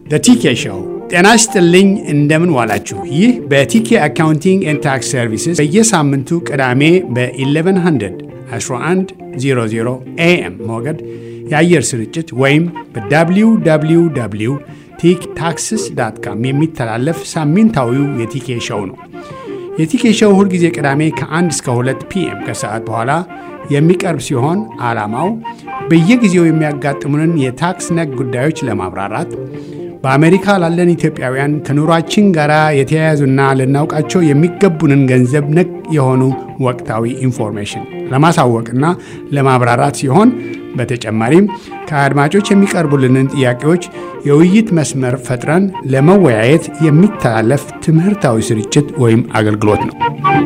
ቲኬ ሾው። ጤና ይስጥልኝ፣ እንደምን ዋላችሁ። ይህ በቲኬ አካውንቲንግ ኤንድ ታክስ ሰርቪስስ በየሳምንቱ ቅዳሜ በ1100 1100 ኤኤም ሞገድ የአየር ስርጭት ወይም በwww ቲክ ታክስስ ዳት ካም የሚተላለፍ ሳምንታዊው የቲኬ ሾው ነው። የቲኬ ሾው ሁልጊዜ ቅዳሜ ከ1 እስከ 2 ፒኤም ከሰዓት በኋላ የሚቀርብ ሲሆን ዓላማው በየጊዜው የሚያጋጥሙንን የታክስ ነክ ጉዳዮች ለማብራራት በአሜሪካ ላለን ኢትዮጵያውያን ከኑሯችን ጋር የተያያዙና ልናውቃቸው የሚገቡንን ገንዘብ ነክ የሆኑ ወቅታዊ ኢንፎርሜሽን ለማሳወቅና ለማብራራት ሲሆን በተጨማሪም ከአድማጮች የሚቀርቡልንን ጥያቄዎች የውይይት መስመር ፈጥረን ለመወያየት የሚተላለፍ ትምህርታዊ ስርጭት ወይም አገልግሎት ነው።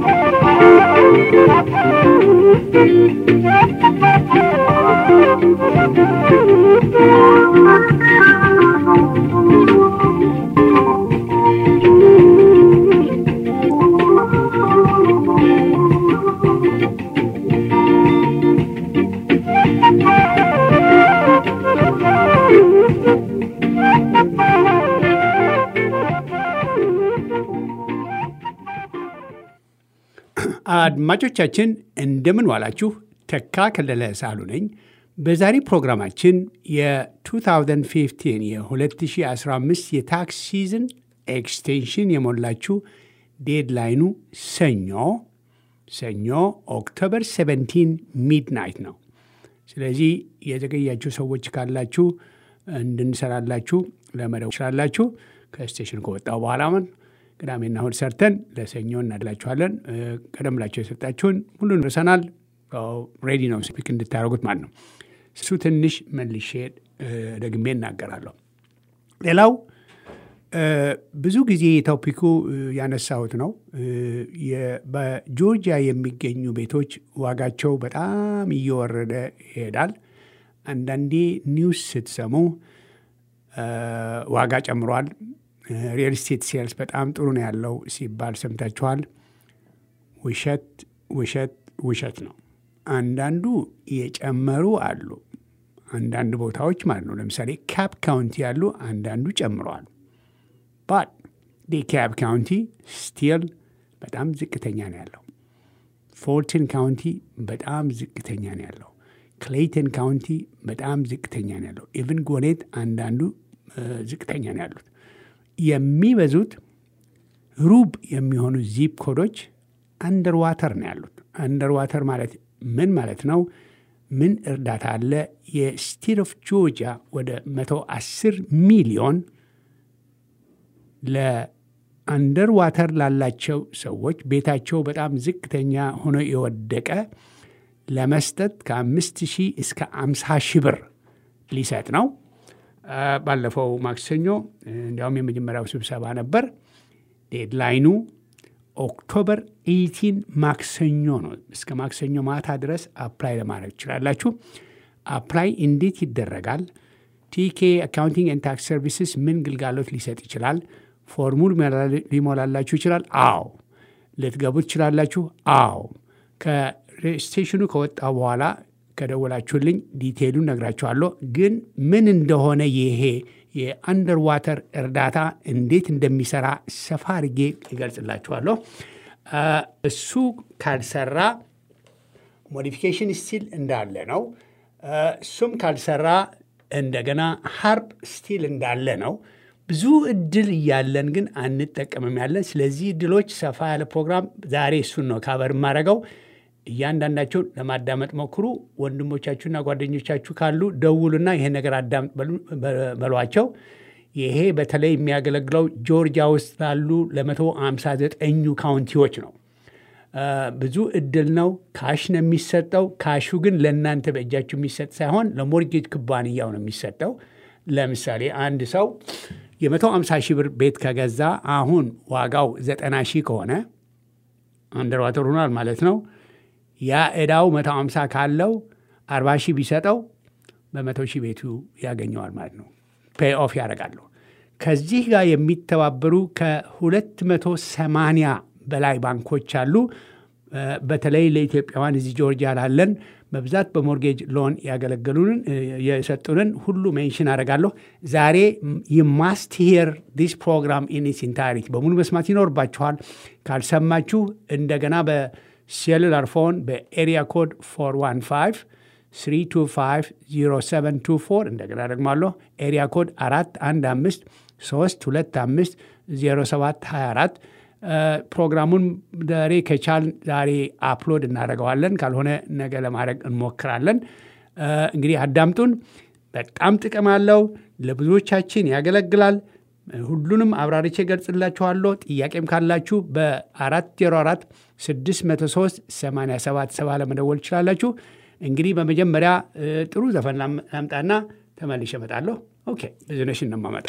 አድማጮቻችን እንደምን ዋላችሁ። ተካ ከለለ ሳሉ ነኝ። በዛሬ ፕሮግራማችን የ2015 የ2015 የታክስ ሲዝን ኤክስቴንሽን የሞላችሁ ዴድላይኑ ሰኞ ሰኞ ኦክቶበር 17 ሚድናይት ነው። ስለዚህ የዘገያችሁ ሰዎች ካላችሁ እንድንሰራላችሁ ለመደው ይችላላችሁ። ከስቴሽን ከወጣው በኋላ ምን ቅዳሜና እሁድ ሰርተን ለሰኞ እናድላችኋለን። ቀደም ብላቸው የሰጣችሁን ሁሉን ርሰናል። ሬዲ ነው ስፒክ እንድታደርጉት ማለት ነው። እሱ ትንሽ መልሼ ደግሜ እናገራለሁ። ሌላው ብዙ ጊዜ ቶፒኩ ያነሳሁት ነው። በጆርጂያ የሚገኙ ቤቶች ዋጋቸው በጣም እየወረደ ይሄዳል። አንዳንዴ ኒውስ ስትሰሙ ዋጋ ጨምሯል፣ ሪል ስቴት ሴልስ በጣም ጥሩ ነው ያለው ሲባል ሰምታችኋል። ውሸት ውሸት ውሸት ነው። አንዳንዱ የጨመሩ አሉ፣ አንዳንድ ቦታዎች ማለት ነው። ለምሳሌ ካፕ ካውንቲ ያሉ አንዳንዱ ጨምረዋል። ባት ዲካፕ ካውንቲ ስቲል በጣም ዝቅተኛ ነው ያለው። ፎርቲን ካውንቲ በጣም ዝቅተኛ ነው ያለው። ክሌይተን ካውንቲ በጣም ዝቅተኛ ነው ያለው። ኢቭን ጎኔት አንዳንዱ ዝቅተኛ ነው ያሉት። የሚበዙት ሩብ የሚሆኑ ዚፕ ኮዶች አንደር ዋተር ነው ያሉት። አንደር ዋተር ማለት ምን ማለት ነው? ምን እርዳታ አለ? የስቴት ኦፍ ጆርጂያ ወደ 110 ሚሊዮን ለአንደር ዋተር ላላቸው ሰዎች ቤታቸው በጣም ዝቅተኛ ሆኖ የወደቀ ለመስጠት ከአምስት ሺህ እስከ አምሳ ሺህ ብር ሊሰጥ ነው። ባለፈው ማክሰኞ እንዲያውም የመጀመሪያው ስብሰባ ነበር። ዴድላይኑ ኦክቶበር 18 ማክሰኞ ነው። እስከ ማክሰኞ ማታ ድረስ አፕላይ ለማድረግ ትችላላችሁ። አፕላይ እንዴት ይደረጋል? ቲኬ አካውንቲንግ ኤንድ ታክስ ሰርቪስስ ምን ግልጋሎት ሊሰጥ ይችላል? ፎርሙል ሊሞላላችሁ ይችላል? አዎ። ልትገቡ ትችላላችሁ? አዎ። ከስቴሽኑ ከወጣ በኋላ ከደወላችሁልኝ ዲቴይሉን ነግራችኋለሁ። ግን ምን እንደሆነ ይሄ የአንደር ዋተር እርዳታ እንዴት እንደሚሰራ ሰፋ አድርጌ ይገልጽላችኋለሁ። እሱ ካልሰራ ሞዲፊኬሽን ስቲል እንዳለ ነው። እሱም ካልሰራ እንደገና ሀርፕ ስቲል እንዳለ ነው። ብዙ እድል እያለን ግን አንጠቀምም ያለን። ስለዚህ እድሎች ሰፋ ያለ ፕሮግራም ዛሬ እሱን ነው ካበር የማደርገው። እያንዳንዳቸውን ለማዳመጥ ሞክሩ። ወንድሞቻችሁና ጓደኞቻችሁ ካሉ ደውሉና ይሄን ነገር አዳምጥ በሏቸው። ይሄ በተለይ የሚያገለግለው ጆርጂያ ውስጥ ላሉ ለመቶ ሃምሳ ዘጠኙ ካውንቲዎች ነው። ብዙ እድል ነው። ካሽ ነው የሚሰጠው። ካሹ ግን ለእናንተ በእጃችሁ የሚሰጥ ሳይሆን ለሞርጌጅ ኩባንያው ነው የሚሰጠው። ለምሳሌ አንድ ሰው የመቶ ሃምሳ ሺህ ብር ቤት ከገዛ አሁን ዋጋው ዘጠና ሺህ ከሆነ አንደር ዋተር ሆኗል ማለት ነው። ያ ዕዳው መቶ ሃምሳ ካለው አርባ ሺህ ቢሰጠው በመቶ ሺህ ቤቱ ያገኘዋል ማለት ነው። ፔይ ኦፍ ያደርጋሉ። ከዚህ ጋር የሚተባበሩ ከሁለት መቶ ሰማንያ በላይ ባንኮች አሉ። በተለይ ለኢትዮጵያውያን እዚህ ጆርጂያ ላለን በብዛት በሞርጌጅ ሎን ያገለገሉንን የሰጡንን ሁሉ ሜንሽን አደርጋለሁ። ዛሬ የማስት ሂር ዲስ ፕሮግራም ኢን ኢትስ ኢንታይሪቲ በሙሉ መስማት ይኖርባችኋል። ካልሰማችሁ እንደገና በሴሉላር ፎን በኤሪያ ኮድ 415 3250724 እንደገና ደግማለሁ። ኤሪያ ኮድ 415 325 0724 ፕሮግራሙን ዛሬ ከቻል ዛሬ አፕሎድ እናደርገዋለን። ካልሆነ ነገ ለማድረግ እንሞክራለን። እንግዲህ አዳምጡን። በጣም ጥቅም አለው። ለብዙዎቻችን ያገለግላል። ሁሉንም አብራርቼ ገልጽላችኋለሁ። ጥያቄም ካላችሁ በ404 603 877 ለመደወል ትችላላችሁ። እንግዲህ በመጀመሪያ ጥሩ ዘፈን ላምጣና ተመልሼ እመጣለሁ። ኦኬ ብዙነሽ እንማመጣ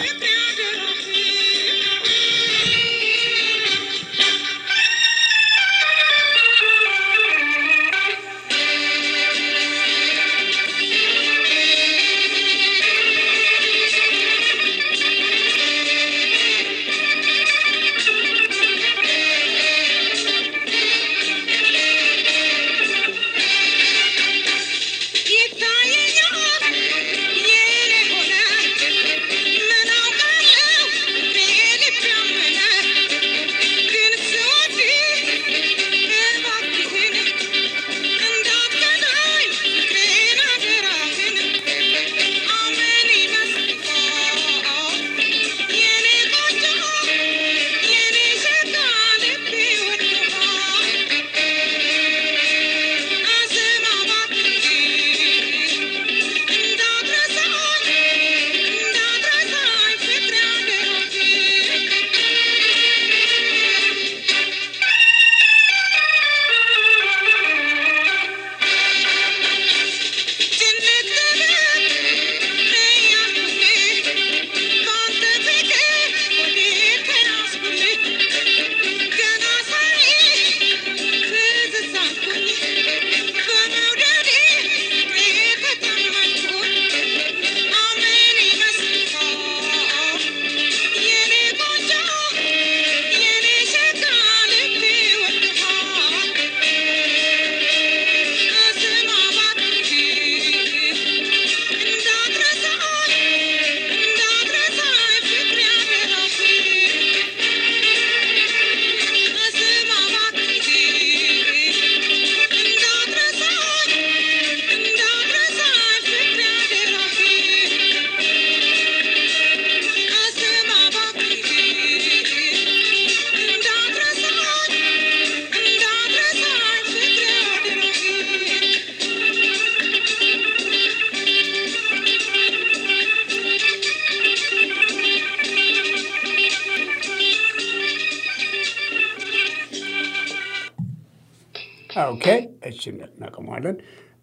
ኦኬ እሺ እናቀመዋለን።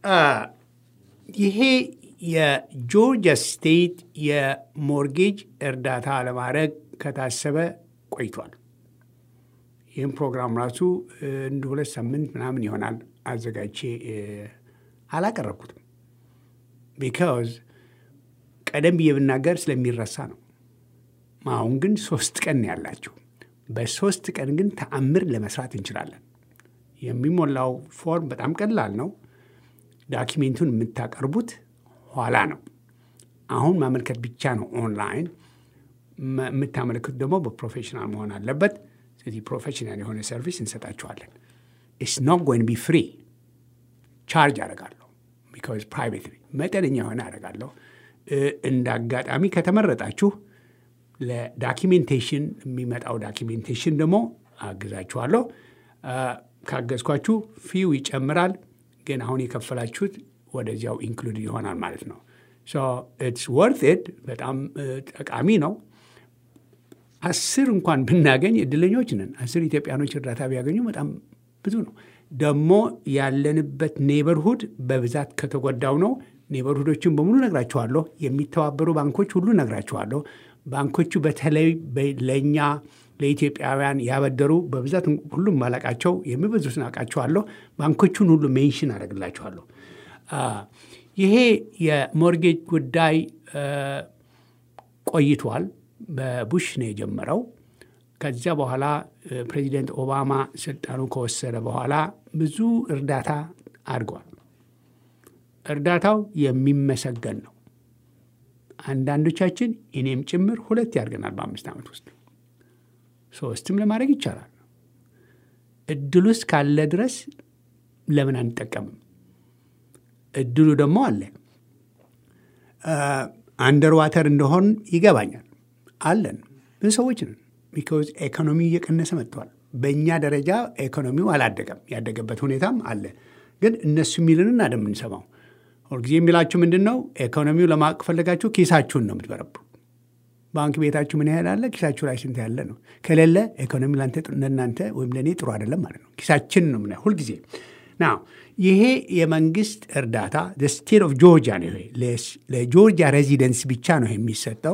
ይሄ የጆርጂያ ስቴት የሞርጌጅ እርዳታ ለማድረግ ከታሰበ ቆይቷል። ይህም ፕሮግራም ራሱ እንደ ሁለት ሳምንት ምናምን ይሆናል አዘጋጅቼ አላቀረብኩትም። ቢካዝ ቀደም ብዬ ብናገር ስለሚረሳ ነው። አሁን ግን ሶስት ቀን ያላችሁ፣ በሶስት ቀን ግን ተአምር ለመስራት እንችላለን። የሚሞላው ፎርም በጣም ቀላል ነው። ዳኪሜንቱን የምታቀርቡት ኋላ ነው። አሁን ማመልከት ብቻ ነው ኦንላይን። የምታመለክቱት ደግሞ በፕሮፌሽናል መሆን አለበት። ስለዚህ ፕሮፌሽናል የሆነ ሰርቪስ እንሰጣችኋለን። ኢትስ ኖት ጎይን ቢ ፍሪ ቻርጅ አደርጋለሁ። ቢካዝ ፕራይቬት መጠነኛ የሆነ አደርጋለሁ። እንደ አጋጣሚ ከተመረጣችሁ ለዳኪሜንቴሽን የሚመጣው ዳኪሜንቴሽን ደግሞ አግዛችኋለሁ። ካገዝኳችሁ ፊው ይጨምራል፣ ግን አሁን የከፈላችሁት ወደዚያው ኢንክሉድ ይሆናል ማለት ነው። ኢትስ ወርት ኢት በጣም ጠቃሚ ነው። አስር እንኳን ብናገኝ እድለኞች ነን። አስር ኢትዮጵያኖች እርዳታ ቢያገኙ በጣም ብዙ ነው። ደግሞ ያለንበት ኔበርሁድ በብዛት ከተጎዳው ነው። ኔበርሁዶችን በሙሉ ነግራችኋለሁ። የሚተባበሩ ባንኮች ሁሉ ነግራችኋለሁ። ባንኮቹ በተለይ ለእኛ ለኢትዮጵያውያን ያበደሩ በብዛት ሁሉም ማላቃቸው የሚበዙትን አውቃቸዋለሁ። ባንኮቹን ሁሉ ሜንሽን አደርግላችኋለሁ። ይሄ የሞርጌጅ ጉዳይ ቆይቷል። በቡሽ ነው የጀመረው። ከዚያ በኋላ ፕሬዚደንት ኦባማ ስልጣኑ ከወሰደ በኋላ ብዙ እርዳታ አድርጓል። እርዳታው የሚመሰገን ነው። አንዳንዶቻችን እኔም ጭምር ሁለት ያድርገናል በአምስት ዓመት ውስጥ ሶስትም ለማድረግ ይቻላል። እድሉ ውስጥ ካለ ድረስ ለምን አንጠቀምም? እድሉ ደግሞ አለ። አንደር ዋተር እንደሆን ይገባኛል። አለን ብዙ ሰዎች ነን። ቢካዝ ኢኮኖሚው እየቀነሰ መጥቷል። በእኛ ደረጃ ኢኮኖሚው አላደገም። ያደገበት ሁኔታም አለ። ግን እነሱ የሚልንን አይደል የምንሰማው። ሁልጊዜ የሚላችሁ ምንድን ነው? ኢኮኖሚው ለማወቅ ከፈለጋችሁ ኪሳችሁን ነው የምትበረብሩ። ባንክ ቤታችሁ ምን ያህል አለ፣ ኪሳችሁ ላይ ስንት ያለ ነው። ከሌለ ኢኮኖሚ ለእናንተ ወይም ለእኔ ጥሩ አይደለም ማለት ነው። ኪሳችን ነው ምና ሁልጊዜ ና ይሄ የመንግስት እርዳታ ስቴት ኦፍ ጆርጂያ ነው። ይሄ ለጆርጂያ ሬዚደንስ ብቻ ነው የሚሰጠው።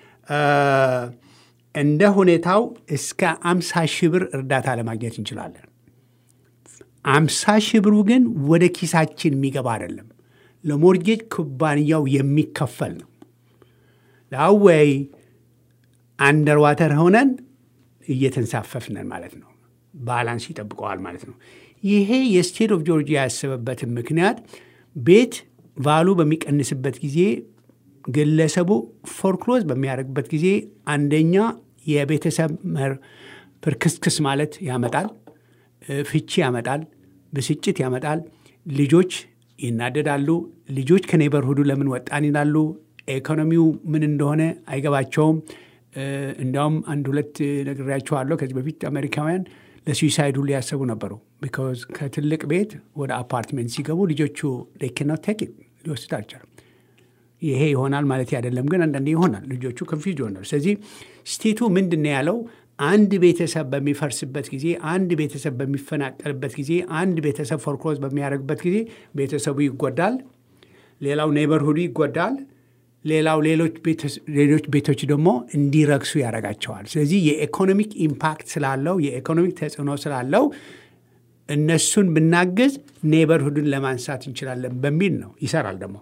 እንደ ሁኔታው እስከ አምሳ ሺህ ብር እርዳታ ለማግኘት እንችላለን። አምሳ ሺህ ብሩ ግን ወደ ኪሳችን የሚገባ አይደለም፣ ለሞርጌጅ ኩባንያው የሚከፈል ነው። ላወይ አንደር ዋተር ሆነን እየተንሳፈፍነን ማለት ነው። ባላንስ ይጠብቀዋል ማለት ነው። ይሄ የስቴት ኦፍ ጆርጂያ ያሰበበትን ምክንያት ቤት ቫሉ በሚቀንስበት ጊዜ ግለሰቡ ፎርክሎዝ በሚያደርግበት ጊዜ አንደኛ የቤተሰብ ፍርክስክስ ማለት ያመጣል፣ ፍቺ ያመጣል፣ ብስጭት ያመጣል። ልጆች ይናደዳሉ። ልጆች ከኔበርሁዱ ለምን ወጣን ይላሉ። ኢኮኖሚው ምን እንደሆነ አይገባቸውም። እንዲያውም አንድ ሁለት ነግሬያቸዋለሁ ከዚህ በፊት አሜሪካውያን ለሱዊሳይድ ሁሉ ያሰቡ ነበሩ። ቢካዝ ከትልቅ ቤት ወደ አፓርትሜንት ሲገቡ ልጆቹ ኬኖት ቴክ ሊወስድ አልቻለም። ይሄ ይሆናል ማለት አይደለም፣ ግን አንዳንዴ ይሆናል። ልጆቹ ኮንፊውዝ ይሆናል። ስለዚህ ስቴቱ ምንድን ነው ያለው? አንድ ቤተሰብ በሚፈርስበት ጊዜ፣ አንድ ቤተሰብ በሚፈናቀልበት ጊዜ፣ አንድ ቤተሰብ ፎርክሎዝ በሚያደርግበት ጊዜ ቤተሰቡ ይጎዳል። ሌላው ኔበርሁዱ ይጎዳል። ሌላው ሌሎች ቤቶች ደግሞ እንዲረክሱ ያደርጋቸዋል። ስለዚህ የኢኮኖሚክ ኢምፓክት ስላለው የኢኮኖሚክ ተጽዕኖ ስላለው እነሱን ብናግዝ ኔበርሁድን ለማንሳት እንችላለን በሚል ነው። ይሰራል ደግሞ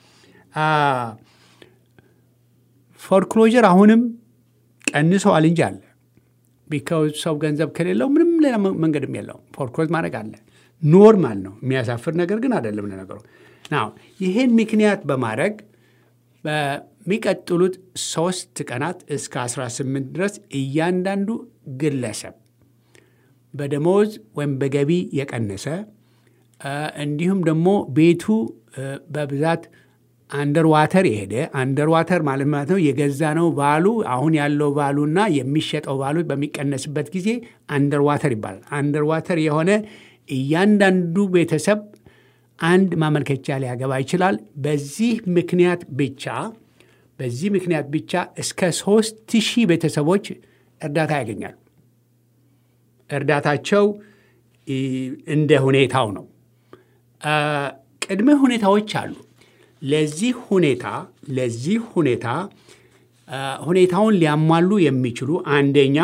ፎርክሎጀር አሁንም ቀንሰዋል እንጂ አለ። ቢካዝ ሰው ገንዘብ ከሌለው ምንም ሌላ መንገድም የለውም። ፎርክሎዝ ማድረግ አለ። ኖርማል ነው። የሚያሳፍር ነገር ግን አይደለም ለነገሩ። ናው ይህን ምክንያት በማድረግ በሚቀጥሉት ሶስት ቀናት እስከ 18 ድረስ እያንዳንዱ ግለሰብ በደሞዝ ወይም በገቢ የቀነሰ እንዲሁም ደግሞ ቤቱ በብዛት አንደር ዋተር የሄደ አንደር ዋተር ማለት ማለት ነው የገዛ ነው ቫሉ አሁን ያለው ቫሉና የሚሸጠው ቫሉ በሚቀነስበት ጊዜ አንደር ዋተር ይባላል። አንደር ዋተር የሆነ እያንዳንዱ ቤተሰብ አንድ ማመልከቻ ሊያገባ ይችላል። በዚህ ምክንያት ብቻ በዚህ ምክንያት ብቻ እስከ ሶስት ሺህ ቤተሰቦች እርዳታ ያገኛሉ። እርዳታቸው እንደ ሁኔታው ነው። ቅድመ ሁኔታዎች አሉ። ለዚህ ሁኔታ ለዚህ ሁኔታ ሁኔታውን ሊያሟሉ የሚችሉ አንደኛ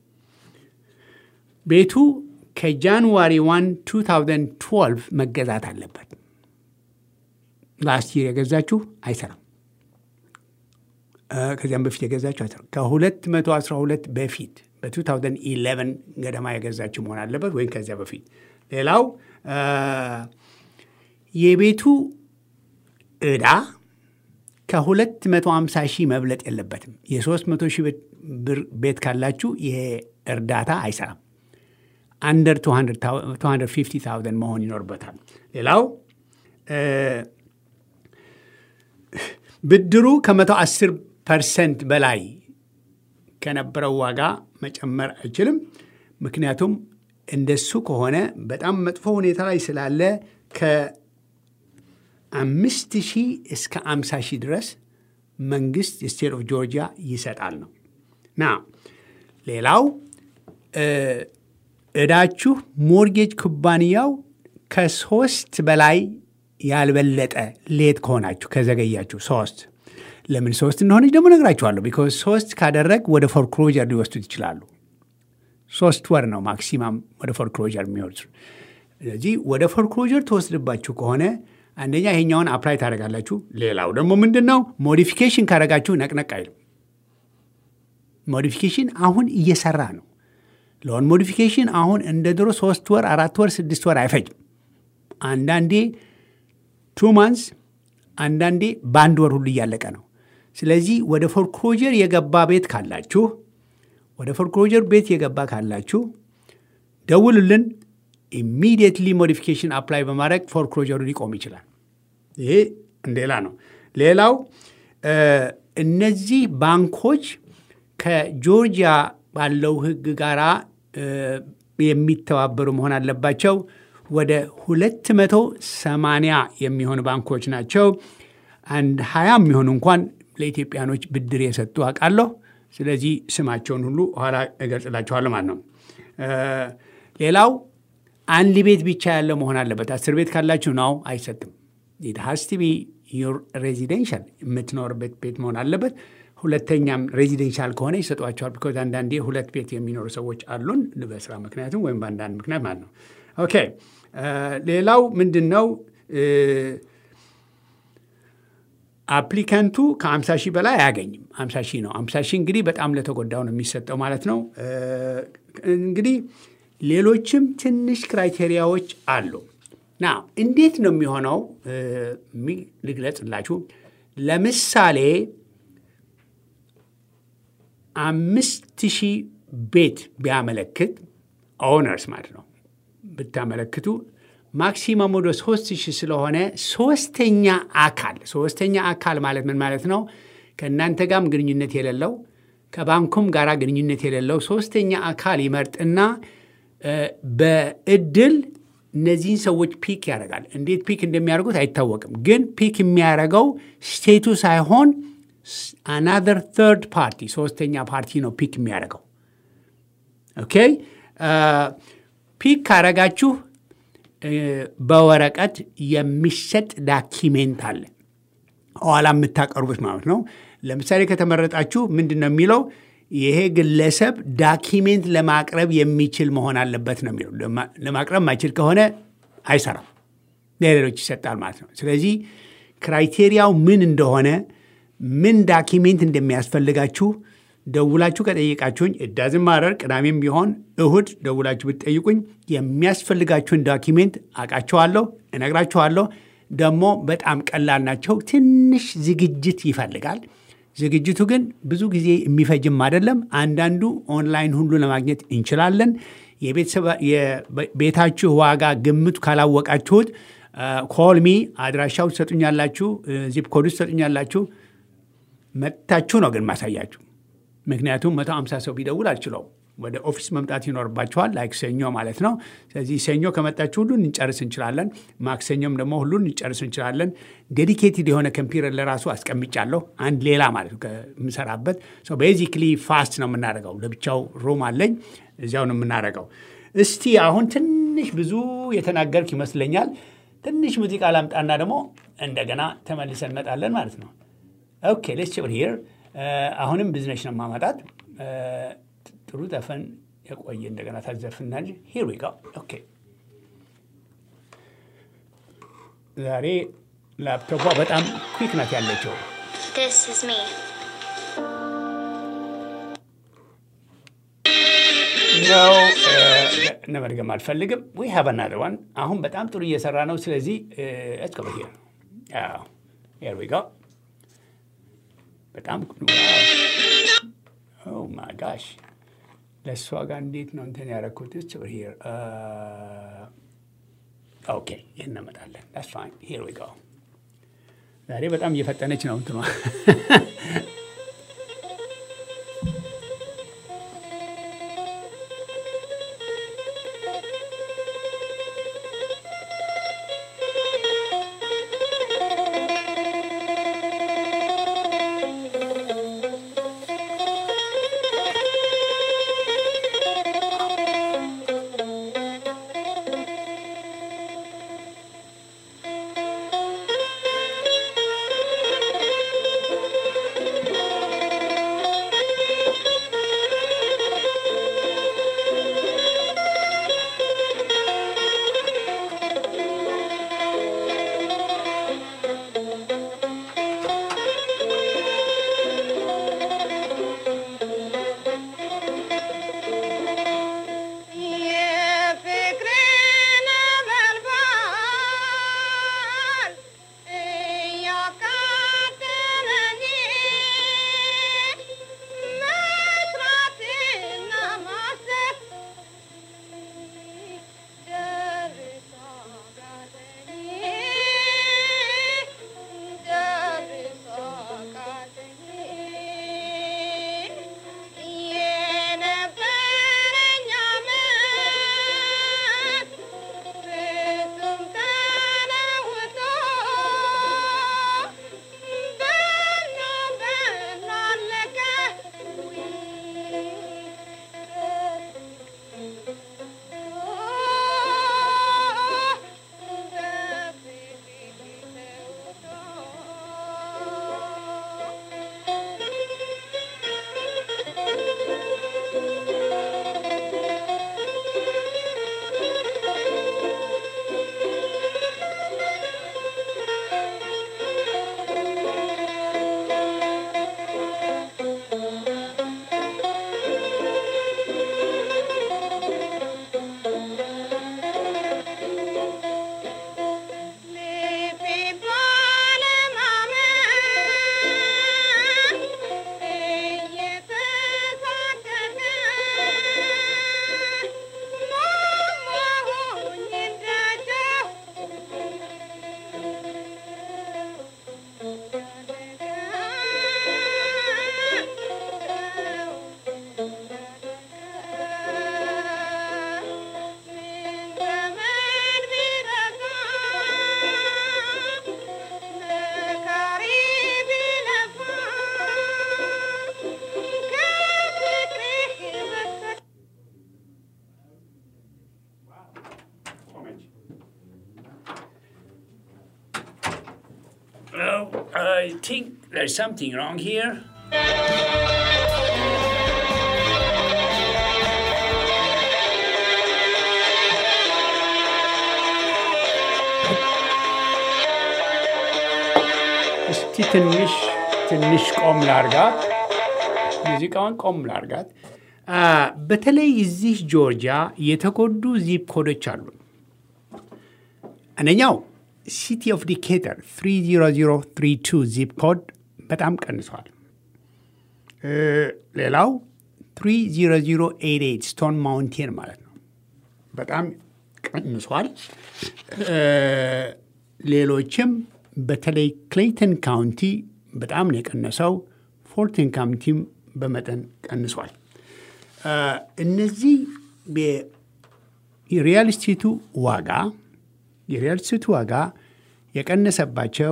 ቤቱ ከጃንዋሪ 1 2012 መገዛት አለበት። ላስት ይር የገዛችሁ አይሰራም። ከዚያም በፊት የገዛችሁ አይሰራም። ከ212 በፊት በ2011 ገደማ የገዛችሁ መሆን አለበት ወይም ከዚያ በፊት። ሌላው የቤቱ ዕዳ ከ250 ሺህ መብለጥ የለበትም። የ300 ሺህ ብር ቤት ካላችሁ ይሄ እርዳታ አይሰራም። አንደር 250,000 መሆን ይኖርበታል። ሌላው ብድሩ ከ110 ፐርሰንት በላይ ከነበረው ዋጋ መጨመር አይችልም። ምክንያቱም እንደሱ ከሆነ በጣም መጥፎ ሁኔታ ላይ ስላለ ከአምስት ሺህ እስከ አምሳ ሺህ ድረስ መንግስት የስቴት ኦፍ ጆርጂያ ይሰጣል ነው ና ሌላው እዳችሁ ሞርጌጅ ኩባንያው ከሶስት በላይ ያልበለጠ ሌት ከሆናችሁ ከዘገያችሁ ሶስት ለምን ሶስት እንደሆነች ደግሞ ነግራችኋለሁ። ቢኮዝ ሶስት ካደረግ ወደ ፎርክሎጀር ሊወስዱት ይችላሉ። ሶስት ወር ነው ማክሲማም ወደ ፎርክሎጀር የሚወስዱ። ስለዚህ ወደ ፎርክሎጀር ተወስድባችሁ ከሆነ አንደኛ ይሄኛውን አፕላይ ታደረጋላችሁ። ሌላው ደግሞ ምንድን ነው ሞዲፊኬሽን ካደረጋችሁ ነቅነቅ አይልም። ሞዲፊኬሽን አሁን እየሰራ ነው። ሎን ሞዲፊኬሽን አሁን እንደ ድሮ ሶስት ወር፣ አራት ወር፣ ስድስት ወር አይፈጅም። አንዳንዴ ቱ ማንስ አንዳንዴ በአንድ ወር ሁሉ እያለቀ ነው። ስለዚህ ወደ ፎርክሎጀር የገባ ቤት ካላችሁ ወደ ፎርክሎጀር ቤት የገባ ካላችሁ ደውሉልን። ኢሚዲየትሊ ሞዲፊኬሽን አፕላይ በማድረግ ፎርክሎጀሩ ሊቆም ይችላል። ይሄ ሌላ ነው። ሌላው እነዚህ ባንኮች ከጆርጂያ ባለው ሕግ ጋር የሚተባበሩ መሆን አለባቸው። ወደ 280 የሚሆኑ ባንኮች ናቸው። አንድ ሀያ የሚሆኑ እንኳን ለኢትዮጵያኖች ብድር የሰጡ አውቃለሁ። ስለዚህ ስማቸውን ሁሉ ኋላ እገልጽላችኋለሁ ማለት ነው። ሌላው አንድ ቤት ብቻ ያለው መሆን አለበት። አስር ቤት ካላችሁ ነው አይሰጥም። ኢት ሃዝ ቱ ቢ ዩር ሬዚደንሻል የምትኖርበት ቤት መሆን አለበት። ሁለተኛም ሬዚደንሻል ከሆነ ይሰጧቸዋል። ቢኮዝ አንዳንዴ ሁለት ቤት የሚኖሩ ሰዎች አሉን በስራ ምክንያቱም ወይም በአንዳንድ ምክንያት ማለት ነው። ኦኬ ሌላው ምንድን ነው? አፕሊካንቱ ከ50 ሺህ በላይ አያገኝም። 50 ሺህ ነው። 50 ሺህ እንግዲህ በጣም ለተጎዳው ነው የሚሰጠው ማለት ነው። እንግዲህ ሌሎችም ትንሽ ክራይቴሪያዎች አሉ። ና እንዴት ነው የሚሆነው? ልግለጽላችሁ። ለምሳሌ አምስት ሺህ ቤት ቢያመለክት ኦነርስ ማለት ነው ብታመለክቱ ማክሲመም ወደ ሶስት ሺህ ስለሆነ ሶስተኛ አካል ሶስተኛ አካል ማለት ምን ማለት ነው? ከእናንተ ጋርም ግንኙነት የሌለው ከባንኩም ጋር ግንኙነት የሌለው ሶስተኛ አካል ይመርጥና በእድል እነዚህን ሰዎች ፒክ ያደርጋል። እንዴት ፒክ እንደሚያደርጉት አይታወቅም። ግን ፒክ የሚያደርገው ስቴቱ ሳይሆን አናዘር ተርድ ፓርቲ ሶስተኛ ፓርቲ ነው ፒክ የሚያደርገው። ኦኬ ፒክ ካረጋችሁ በወረቀት የሚሰጥ ዳኪሜንት አለ፣ ኋላ የምታቀርቡት ማለት ነው። ለምሳሌ ከተመረጣችሁ ምንድን ነው የሚለው ይሄ ግለሰብ ዳኪሜንት ለማቅረብ የሚችል መሆን አለበት ነው የሚለው። ለማቅረብ ማይችል ከሆነ አይሰራም፣ ለሌሎች ይሰጣል ማለት ነው። ስለዚህ ክራይቴሪያው ምን እንደሆነ ምን ዳኪሜንት እንደሚያስፈልጋችሁ ደውላችሁ ከጠየቃችሁኝ እዳዝም ማረር ቅዳሜም ቢሆን እሁድ ደውላችሁ ብትጠይቁኝ የሚያስፈልጋችሁን ዳኪሜንት አውቃቸዋለሁ፣ እነግራችኋለሁ። ደግሞ በጣም ቀላል ናቸው። ትንሽ ዝግጅት ይፈልጋል። ዝግጅቱ ግን ብዙ ጊዜ የሚፈጅም አይደለም። አንዳንዱ ኦንላይን ሁሉ ለማግኘት እንችላለን። የቤታችሁ ዋጋ ግምቱ ካላወቃችሁት ኮልሚ አድራሻው ትሰጡኛላችሁ፣ ዚፕ ኮዱ ትሰጡኛላችሁ። መጥታችሁ ነው ግን ማሳያችሁ ምክንያቱም መቶ አምሳ ሰው ቢደውል አልችለውም። ወደ ኦፊስ መምጣት ይኖርባቸዋል። ላይክ ሰኞ ማለት ነው። ስለዚህ ሰኞ ከመጣችሁ ሁሉን እንጨርስ እንችላለን። ማክሰኞም ደግሞ ሁሉን እንጨርስ እንችላለን። ዴዲኬትድ የሆነ ኮምፒውተር ለራሱ አስቀምጫለሁ። አንድ ሌላ ማለት ነው ከምሰራበት። ቤዚክሊ ፋስት ነው የምናደርገው። ለብቻው ሩም አለኝ፣ እዚያው ነው የምናደርገው። እስቲ አሁን ትንሽ ብዙ የተናገርክ ይመስለኛል። ትንሽ ሙዚቃ ላምጣና ደግሞ እንደገና ተመልሰን እንመጣለን ማለት ነው። ኦኬ ሌትስ ቺል ሂር አሁንም ቢዝነስ ነው ማመጣት። ጥሩ ዘፈን የቆየ እንደገና ታዘፍና እንጂ ሂር ዊ ጎ ኦኬ። ዛሬ ላፕቶፖ በጣም ኩዊክ ናት ያለችው። This is me. ነው ለመድገም አልፈልግም። ዊ ሃቭ አናዘር ዋን አሁን በጣም ጥሩ እየሰራ ነው። ስለዚህ ሌትስ ጎ ሂር ሂር ዊ ጎ በጣም ኦ ማይ ጋሽ ለእሷ ጋር እንዴት ነው እንትን ያደረኩት? ሂር ኦኬ፣ ይህን እንመጣለን። ዳትስ ፋይን ሂር ዊ ጎ። ዛሬ በጣም እየፈጠነች ነው እንትኗ። Thank Oh, I think there's something wrong here. እስቲ ትንሽ ትንሽ ቆም ላርጋት፣ ሙዚቃውን ቆም ላርጋት። በተለይ እዚህ ጆርጂያ የተጎዱ ዚፕ ኮዶች አሉ። አንደኛው ሲቲ ኦፍ ዲኬተር 30032 ዚፕ ኮድ በጣም ቀንሷል። ሌላው 30088 ስቶን ማውንቴን ማለት ነው በጣም ቀንሷል። ሌሎችም በተለይ ክሌይተን ካውንቲ በጣም ነው የቀነሰው። ፎርቲን ካውንቲም በመጠን ቀንሷል። እነዚህ የሪያል ስቴቱ ዋጋ የሪያል ስቴቱ ዋጋ የቀነሰባቸው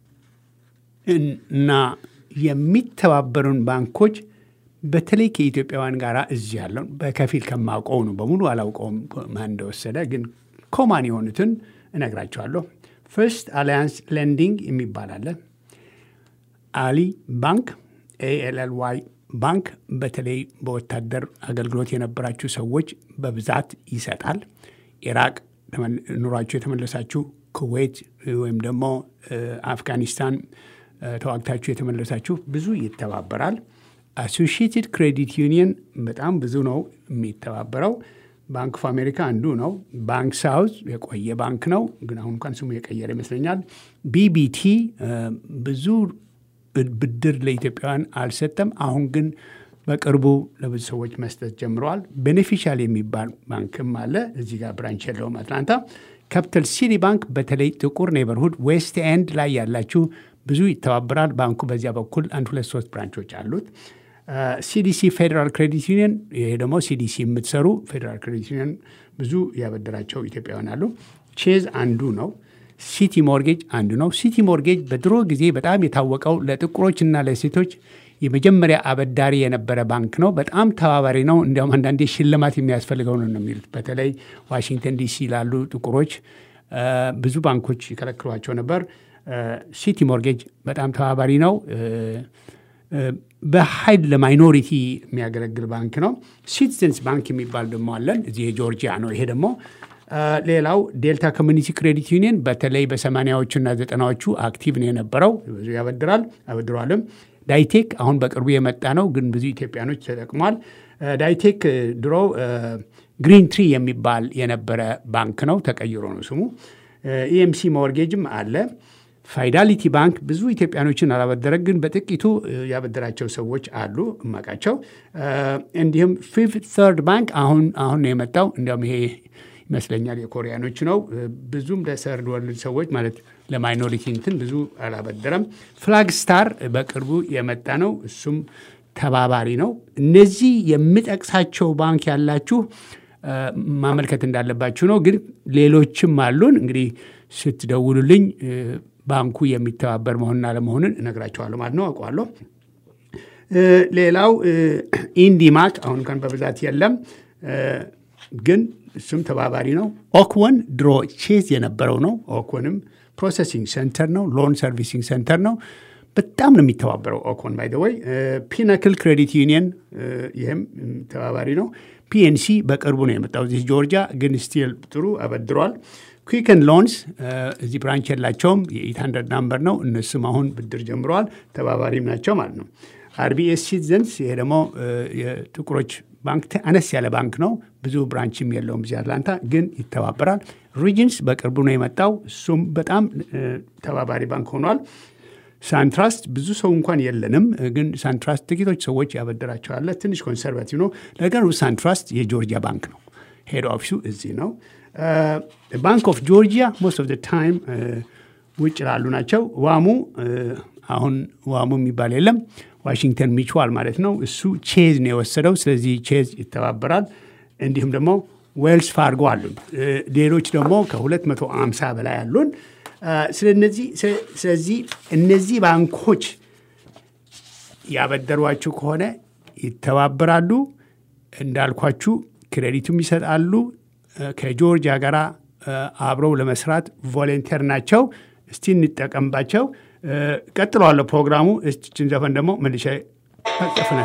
እና የሚተባበሩን ባንኮች በተለይ ከኢትዮጵያውያን ጋር እዚህ ያለውን በከፊል ከማውቀው ነው። በሙሉ አላውቀውም ማን እንደወሰደ፣ ግን ኮማን የሆኑትን እነግራቸዋለሁ። ፈርስት አሊያንስ ሌንዲንግ የሚባል አለ። አሊ ባንክ ኤኤልኤልዋይ ባንክ በተለይ በወታደር አገልግሎት የነበራችሁ ሰዎች በብዛት ይሰጣል። ኢራቅ ኑሯችሁ የተመለሳችሁ፣ ኩዌት ወይም ደግሞ አፍጋኒስታን ተዋግታችሁ የተመለሳችሁ ብዙ ይተባበራል። አሶሺየትድ ክሬዲት ዩኒየን በጣም ብዙ ነው የሚተባበረው። ባንክ ኦፍ አሜሪካ አንዱ ነው። ባንክ ሳውዝ የቆየ ባንክ ነው፣ ግን አሁን እንኳን ስሙ የቀየረ ይመስለኛል። ቢቢቲ ብዙ ብድር ለኢትዮጵያውያን አልሰጠም። አሁን ግን በቅርቡ ለብዙ ሰዎች መስጠት ጀምረዋል። ቤኔፊሻል የሚባል ባንክም አለ። እዚህ ጋር ብራንች የለውም አትላንታ። ካፒታል ሲቲ ባንክ በተለይ ጥቁር ኔበርሁድ ዌስት ኤንድ ላይ ያላችሁ ብዙ ይተባበራል። ባንኩ በዚያ በኩል አንድ ሁለት ሶስት ብራንቾች አሉት። ሲዲሲ ፌዴራል ክሬዲት ዩኒየን፣ ይሄ ደግሞ ሲዲሲ የምትሰሩ ፌዴራል ክሬዲት ዩኒየን ብዙ ያበደራቸው ኢትዮጵያውያን አሉ። ቼዝ አንዱ ነው። ሲቲ ሞርጌጅ አንዱ ነው። ሲቲ ሞርጌጅ በድሮ ጊዜ በጣም የታወቀው ለጥቁሮችና ለሴቶች የመጀመሪያ አበዳሪ የነበረ ባንክ ነው። በጣም ተባባሪ ነው። እንዲያውም አንዳንዴ ሽልማት የሚያስፈልገው ነው ነው የሚሉት። በተለይ ዋሽንግተን ዲሲ ላሉ ጥቁሮች ብዙ ባንኮች ይከለክሏቸው ነበር። ሲቲ ሞርጌጅ በጣም ተባባሪ ነው። በኃይል ለማይኖሪቲ የሚያገለግል ባንክ ነው። ሲቲዘንስ ባንክ የሚባል ደግሞ አለን። እዚህ የጆርጂያ ነው። ይሄ ደግሞ ሌላው ዴልታ ኮሚኒቲ ክሬዲት ዩኒየን በተለይ በሰማንያዎቹና ዘጠናዎቹ አክቲቭ ነው የነበረው። ብዙ ያበድራል አበድሯልም። ዳይቴክ አሁን በቅርቡ የመጣ ነው፣ ግን ብዙ ኢትዮጵያኖች ተጠቅሟል። ዳይቴክ ድሮ ግሪን ትሪ የሚባል የነበረ ባንክ ነው፣ ተቀይሮ ነው ስሙ። ኢኤምሲ ሞርጌጅም አለ። ፋይዳሊቲ ባንክ ብዙ ኢትዮጵያኖችን አላበደረ፣ ግን በጥቂቱ ያበደራቸው ሰዎች አሉ እማቃቸው። እንዲሁም ፊፍት ተርድ ባንክ አሁን አሁን ነው የመጣው። እንዲያውም ይሄ ይመስለኛል የኮሪያኖች ነው። ብዙም ለሰርድ ወርልድ ሰዎች ማለት ለማይኖሪቲ እንትን ብዙ አላበደረም። ፍላግ ስታር በቅርቡ የመጣ ነው። እሱም ተባባሪ ነው። እነዚህ የምጠቅሳቸው ባንክ ያላችሁ ማመልከት እንዳለባችሁ ነው። ግን ሌሎችም አሉን። እንግዲህ ስትደውሉልኝ ባንኩ የሚተባበር መሆንና ለመሆንን እነግራቸዋለሁ ማለት ነው። አውቀዋለሁ። ሌላው ኢንዲማክ አሁን እንኳን በብዛት የለም ግን እሱም ተባባሪ ነው። ኦክወን ድሮ ቼዝ የነበረው ነው። ኦክወንም ፕሮሰሲንግ ሴንተር ነው፣ ሎን ሰርቪሲንግ ሴንተር ነው። በጣም ነው የሚተባበረው ኦክወን ባይ ወይ። ፒናክል ክሬዲት ዩኒየን ይህም ተባባሪ ነው። ፒኤንሲ በቅርቡ ነው የመጣው እዚህ ጆርጂያ፣ ግን ስቲል ጥሩ አበድሯል። ኩዊክን ሎንስ እዚህ ብራንች የላቸውም፣ የኤት ሀንድረድ ናምበር ነው። እነሱም አሁን ብድር ጀምረዋል፣ ተባባሪም ናቸው ማለት ነው። አርቢኤስ ሲቲዘንስ ይሄ ደግሞ የጥቁሮች ባንክ አነስ ያለ ባንክ ነው። ብዙ ብራንችም የለውም እዚህ አትላንታ፣ ግን ይተባበራል። ሪጅንስ በቅርቡ ነው የመጣው። እሱም በጣም ተባባሪ ባንክ ሆኗል። ሳንትራስት ብዙ ሰው እንኳን የለንም፣ ግን ሳንትራስት ጥቂቶች ሰዎች ያበደራቸዋለ። ትንሽ ኮንሰርቫቲቭ ነው። ነገሩ ሳንትራስት የጆርጂያ ባንክ ነው። ሄድ ኦፊሱ እዚህ ነው። ባንክ ኦፍ ጆርጂያ ሞስት ኦፍ ታይም ውጭ ላሉ ናቸው። ዋሙ አሁን ዋሙ የሚባል የለም ዋሽንግተን ሚችዋል ማለት ነው። እሱ ቼዝ ነው የወሰደው። ስለዚህ ቼዝ ይተባበራል። እንዲሁም ደግሞ ዌልስ ፋርጎ አሉን። ሌሎች ደግሞ ከ250 በላይ አሉን። ስለዚህ እነዚህ ባንኮች ያበደሯችሁ ከሆነ ይተባበራሉ። እንዳልኳችሁ ክሬዲቱም ይሰጣሉ። ከጆርጂያ ጋር አብረው ለመስራት ቮለንተር ናቸው። እስቲ እንጠቀምባቸው። ቀጥለዋለሁ ፕሮግራሙ። እስችን ዘፈን ደግሞ መልሻ ጽፍናል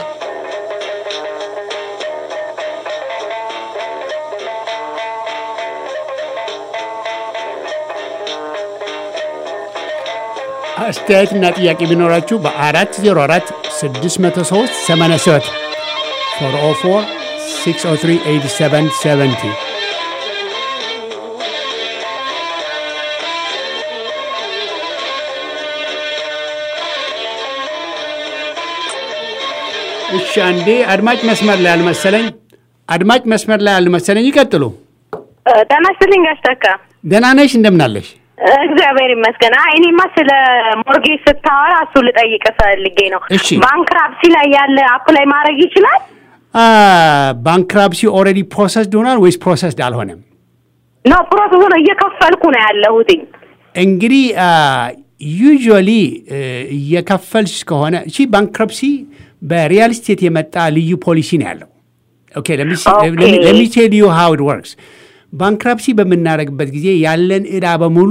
አስተያየትና ጥያቄ ቢኖራችሁ በ404 603 87 404 603 8770 እሺ፣ አንዴ አድማጭ መስመር ላይ አልመሰለኝ። አድማጭ መስመር ላይ አልመሰለኝ። ይቀጥሉ። ጤና ይስጥልኝ ጋሽ ተካ። ደህና ነሽ? እንደምናለሽ? እግዚአብሔር ይመስገን። አይ እኔማ ስለ ሞርጌጅ ስታወራ እሱ ልጠይቅ ፈልጌ ነው። እሺ። ባንክራፕሲ ላይ ያለ አፕላይ ማድረግ ይችላል? ባንክራፕሲ ኦልሬዲ ፕሮሰስድ ሆኗል ወይስ ፕሮሰስድ አልሆነም? ነው ፕሮሰሱ ነው እየከፈልኩ ነው ያለሁትኝ። እንግዲህ ዩዥዋሊ እየከፈልሽ ከሆነ እሺ፣ ባንክረፕሲ በሪያል ስቴት የመጣ ልዩ ፖሊሲ ነው ያለው። ኦኬ Okay. ለሚ ቴል ዩ ሃው ኢት ወርክስ። ባንክረፕሲ በምናደርግበት ጊዜ ያለን ዕዳ በሙሉ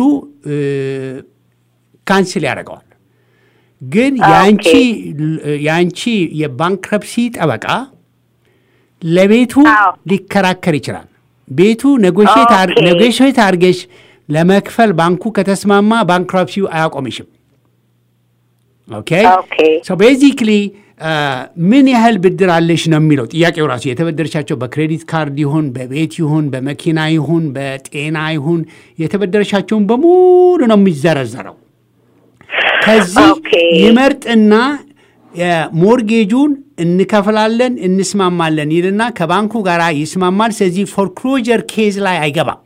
ካንስል ያደርገዋል። ግን የአንቺ የአንቺ የባንክረፕሲ ጠበቃ ለቤቱ አዎ። ሊከራከር ይችላል። ቤቱ ኔጎሽት ኦኬ። ኔጎሽት አድርገሽ ለመክፈል ባንኩ ከተስማማ ባንክራፕሲው አያቆምሽም። ኦኬ ኦኬ ሶ ቤዚክሊ ምን ያህል ብድር አለሽ ነው የሚለው ጥያቄው ራሱ የተበደረሻቸው በክሬዲት ካርድ ይሁን በቤት ይሁን በመኪና ይሁን በጤና ይሁን የተበደረሻቸውን በሙሉ ነው የሚዘረዘረው። ከዚህ ኦኬ። ይመርጥና ሞርጌጁን እንከፍላለን እንስማማለን ይልና ከባንኩ ጋር ይስማማል። ስለዚህ ፎርክሎጀር ኬዝ ላይ አይገባም።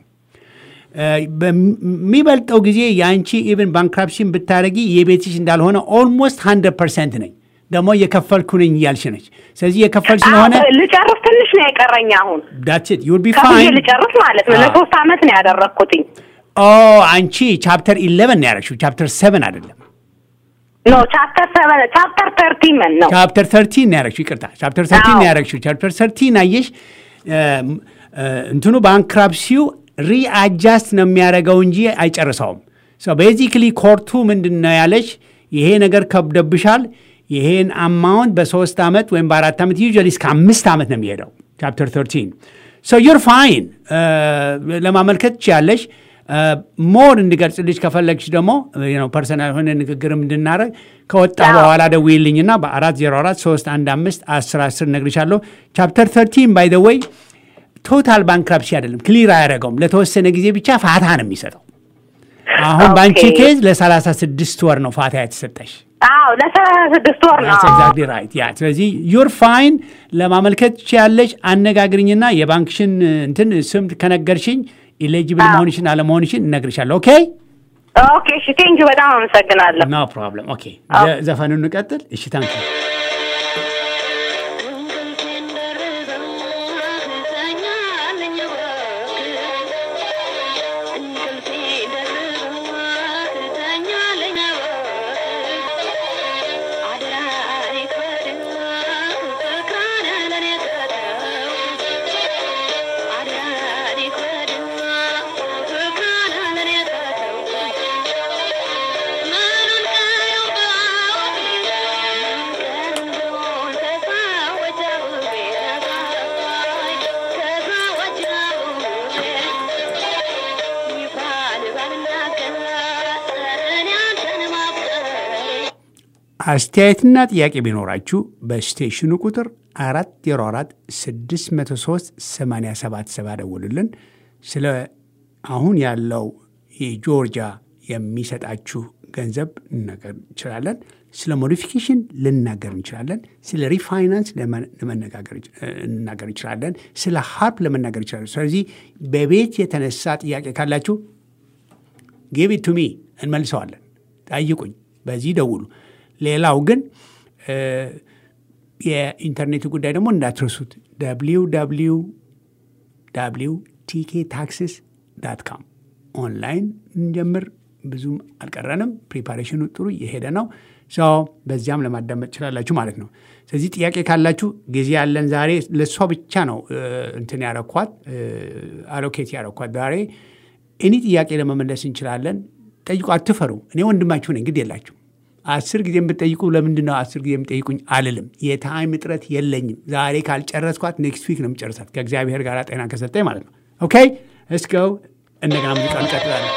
በሚበልጠው ጊዜ የአንቺ ኢቨን ባንክራፕሽን ብታደረጊ የቤትሽ እንዳልሆነ ኦልሞስት 100 ፐርሰንት ነኝ ደግሞ እየከፈልኩ ነኝ እያልሽ ነች። ስለዚህ የከፈል ስለሆነ አዎ፣ ልጨርስ ትንሽ ነው የቀረኝ አሁን ዳትት ዩል ቢ ከፍዬ ፋይን። ልጨርስ ማለት ነው። ለሶስት አመት ነው ያደረግኩትኝ። ኦ አንቺ ቻፕተር 11 ነው ያደረግሽው፣ ቻፕተር 7 አይደለም። ኖ ቻፕተር ሰቨን ቻፕተር ተርቲመን ነው። ቻፕተር 13 ነው ያደረግሽው። ይቅርታ ቻፕተር 13 ነው አዎ። ያደረግሽው። ቻፕተር 13 አየሽ፣ እንትኑ ባንክራፕሲው ሪአጃስት ነው የሚያደርገው እንጂ አይጨርሰውም። ቤዚክሊ ኮርቱ ምንድን ነው ያለች፣ ይሄ ነገር ከብደብሻል፣ ይሄን አማውንት በሶስት ዓመት ወይም በአራት ዓመት ዩዥዋሊ እስከ አምስት ዓመት ነው የሚሄደው ቻፕተር 13 ሶ ዩር ፋይን ለማመልከት ትችያለሽ። ሞር እንድገልጽልሽ ከፈለግሽ ደግሞ ፐርሰናል የሆነ ንግግር እንድናረግ ከወጣ አዎ። በኋላ ደውዪልኝና በ404 315 10 10 ነግርሻለሁ። ቻፕተር 13 ባይ ዘ ወይ ቶታል ባንክራፕሲ አይደለም፣ ክሊር አያደረገውም። ለተወሰነ ጊዜ ብቻ ፋታ ነው የሚሰጠው። አሁን ኦኬ። በአንቺ ኬዝ ለ36 ወር ነው ፋታ የተሰጠሽ። አዎ ለሰላሳ ስድስት ወር ነው። ኤግዛክትሊ ራይት ያ ስለዚህ ዩር ፋይን ለማመልከት ትችያለሽ። አነጋግርኝና የባንክሽን እንትን ስም ከነገርሽኝ ኢሌጂብል አዎ። መሆንሽን አለመሆንሽን እነግርሻለሁ። ኦኬ ኦኬ እሺ፣ ቴንኪው በጣም አመሰግናለሁ። ኖ ፕሮብለም። ኦኬ አዎ። ዘ- ዘፈኑን እንቀጥል። እሺ ታንክ አስተያየትና ጥያቄ ቢኖራችሁ በስቴሽኑ ቁጥር 404 603 877 ደውሉልን። ስለ አሁን ያለው የጆርጂያ የሚሰጣችሁ ገንዘብ ልናገር እንችላለን። ስለ ሞዲፊኬሽን ልናገር እንችላለን። ስለ ሪፋይናንስ ለመ- ለመነጋገር እንች- ልናገር እንችላለን። ስለ ሀርፕ ለመናገር እንችላለን። ስለዚህ በቤት የተነሳ ጥያቄ ካላችሁ ጊቭ ኢት ቱ ሚ እንመልሰዋለን። ጠይቁኝ፣ በዚህ ደውሉ። ሌላው ግን እ፣ የኢንተርኔቱ ጉዳይ ደግሞ እንዳትረሱት ደብሊው ደብሊው ደብሊው ቲኬ ታክስስ ዳት ካም ኦንላይን እንጀምር። ብዙም አልቀረንም። ፕሪፓሬሽኑ ጥሩ እየሄደ ነው። ሰው በዚያም ለማዳመጥ ትችላላችሁ ማለት ነው። ስለዚህ ጥያቄ ካላችሁ ጊዜ ያለን ዛሬ ለእሷ ብቻ ነው እ፣ እንትን ያረኳት አሎኬት ያረኳት ዛሬ እኒ ጥያቄ ለመመለስ እንችላለን። ጠይቁ፣ አትፈሩ። እኔ ወንድማችሁ ነኝ፣ ግድ የላችሁ። አስር ጊዜ የምትጠይቁ ለምንድን ነው አስር ጊዜ የምጠይቁኝ አልልም። የታይም እጥረት የለኝም። ዛሬ ካልጨረስኳት ኔክስት ዊክ ነው የምጨርሳት ከእግዚአብሔር ጋር ጤና ከሰጠኝ ማለት ነው። ኦኬ እስከው እንደገና ሙዚቃ እንቀጥላለን።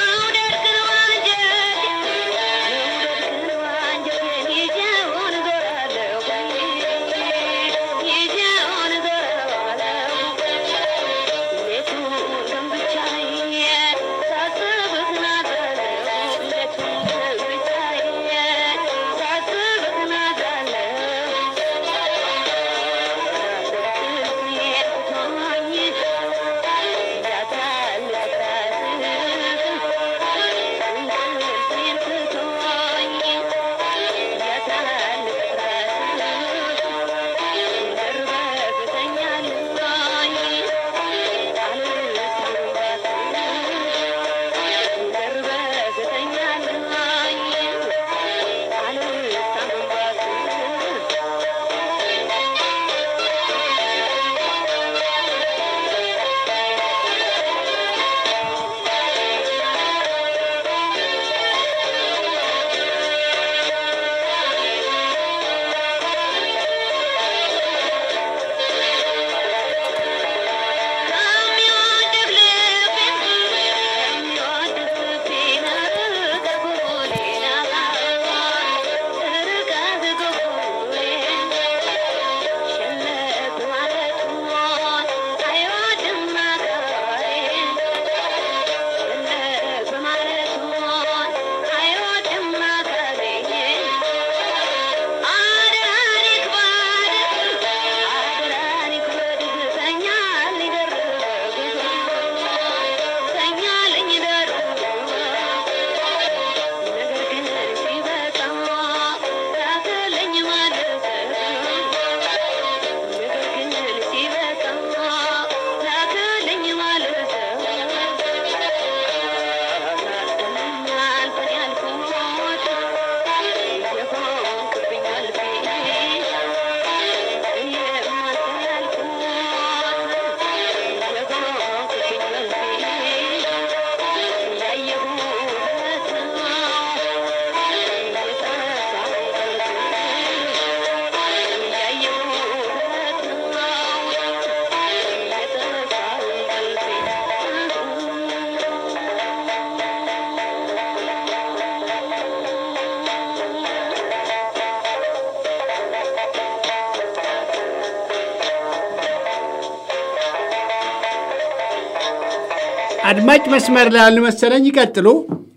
አድማጭ መስመር ላይ ያሉ መሰለኝ። ይቀጥሉ።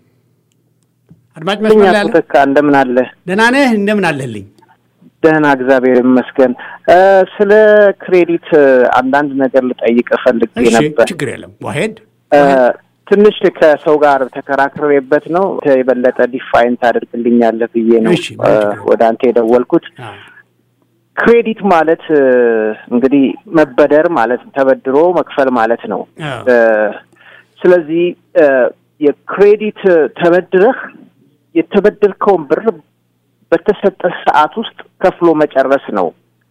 አድማጭ መስመር ላይ ያሉ ተካ እንደምን አለ? ደህና ነህ? እንደምን አለህልኝ? ደህና እግዚአብሔር ይመስገን። ስለ ክሬዲት አንዳንድ ነገር ልጠይቅ ፈልጌ እሺ፣ ነበር። ችግር የለም ዋሄድ ትንሽ ከሰው ጋር ተከራክሬበት ነው የበለጠ ዲፋይን ታደርግልኛለህ ብዬ ነው እሺ፣ ምንም ችግር የለም። ወደ አንተ የደወልኩት። ክሬዲት ማለት እንግዲህ መበደር ማለት ተበድሮ መክፈል ማለት ነው። አዎ። ስለዚህ የክሬዲት ተበድረህ የተበደርከውን ብር በተሰጠህ ሰዓት ውስጥ ከፍሎ መጨረስ ነው።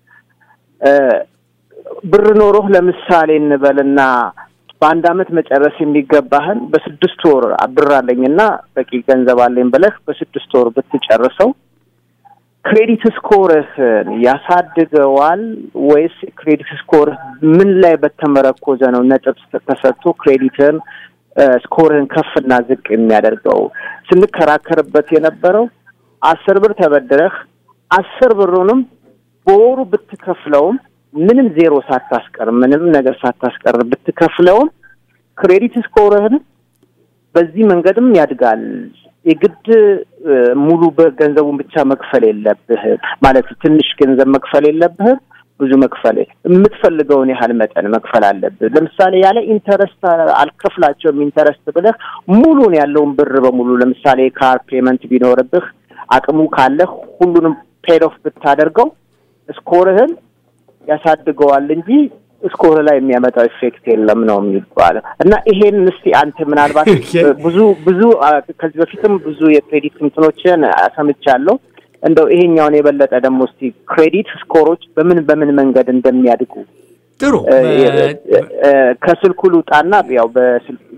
ብር ኖሮህ ለምሳሌ እንበልና በአንድ አመት መጨረስ የሚገባህን በስድስት ወር ብር አለኝና በቂ ገንዘብ አለኝ ብለህ በስድስት ወር ብትጨርሰው ክሬዲት ስኮርህን ያሳድገዋል ወይስ ክሬዲት ስኮርህ ምን ላይ በተመረኮዘ ነው ነጥብ ተሰጥቶ ክሬዲትን ስኮርህን ከፍና ዝቅ የሚያደርገው? ስንከራከርበት የነበረው አስር ብር ተበድረህ አስር ብሩንም በወሩ ብትከፍለውም ምንም ዜሮ ሳታስቀር ምንም ነገር ሳታስቀር ብትከፍለውም ክሬዲት ስኮርህን በዚህ መንገድም ያድጋል። የግድ ሙሉ በገንዘቡን ብቻ መክፈል የለብህም ማለት ትንሽ ገንዘብ መክፈል የለብህም። ብዙ መክፈል የምትፈልገውን ያህል መጠን መክፈል አለብህ። ለምሳሌ ያለ ኢንተረስት አልከፍላቸውም ኢንተረስት ብለህ ሙሉን ያለውን ብር በሙሉ ለምሳሌ ካር ፔመንት ቢኖርብህ አቅሙ ካለህ ሁሉንም ፔድ ኦፍ ብታደርገው ስኮርህን ያሳድገዋል እንጂ ስኮር ላይ የሚያመጣው ኢፌክት የለም ነው የሚባለው። እና ይሄን እስቲ አንተ ምናልባት ብዙ ብዙ ከዚህ በፊትም ብዙ የክሬዲት እንትኖችን ሰምቻለሁ። እንደው ይሄኛውን የበለጠ ደግሞ እስቲ ክሬዲት ስኮሮች በምን በምን መንገድ እንደሚያድጉ ጥሩ ከስልኩ ልውጣና ያው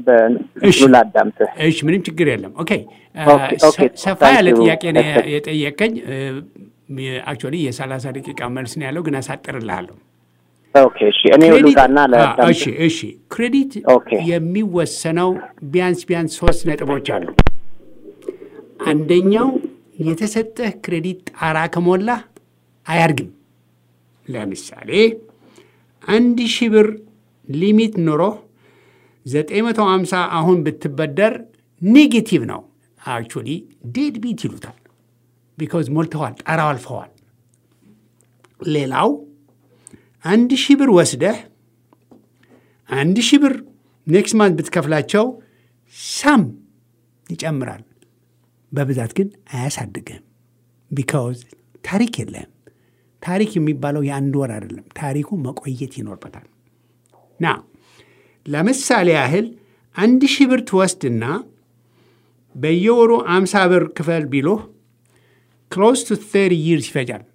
በእንትኑ ላዳምጥህ። እሺ፣ ምንም ችግር የለም። ኦኬ፣ ኦኬ፣ ኦኬ። ሰፋ ታንክ ያለ ዩ። ጥያቄ ነው ፐርፌክት። የጠየቀኝ። አክቹዋሊ የሰላሳ ደቂቃ መልስ ነው ያለው፣ ግን አሳጥርልሃለሁ። ኦኬ እሺ፣ እኔ ልውጣና አዎ፣ ለዳምጥ እሺ፣ እሺ። ክሬዲት ኦኬ። የሚወሰነው ቢያንስ ቢያንስ ሶስት ነጥቦች አሉ። አንደኛው የተሰጠህ ክሬዲት ጣራ ከሞላ አያድግም። ለምሳሌ አንድ ሺህ ብር ሊሚት ኑሮ 950 አሁን ብትበደር ኔጌቲቭ ነው። አክቹዋሊ ዴድ ቢት ይሉታል። ቢካዝ ሞልተዋል፣ ጣራው አልፈዋል። ሌላው አንድ ሺህ ብር ወስደህ አንድ ሺህ ብር ኔክስት ማንት ብትከፍላቸው ሳም ይጨምራል። በብዛት ግን አያሳድግህም። ቢካውዝ ታሪክ የለህም። ታሪክ የሚባለው የአንድ ወር አይደለም። ታሪኩ መቆየት ይኖርበታል። ና ለምሳሌ ያህል አንድ ሺህ ብር ትወስድና በየወሩ አምሳ ብር ክፈል ቢሎህ ክሎስ ቱ ተርቲ ይርስ ይፈጃል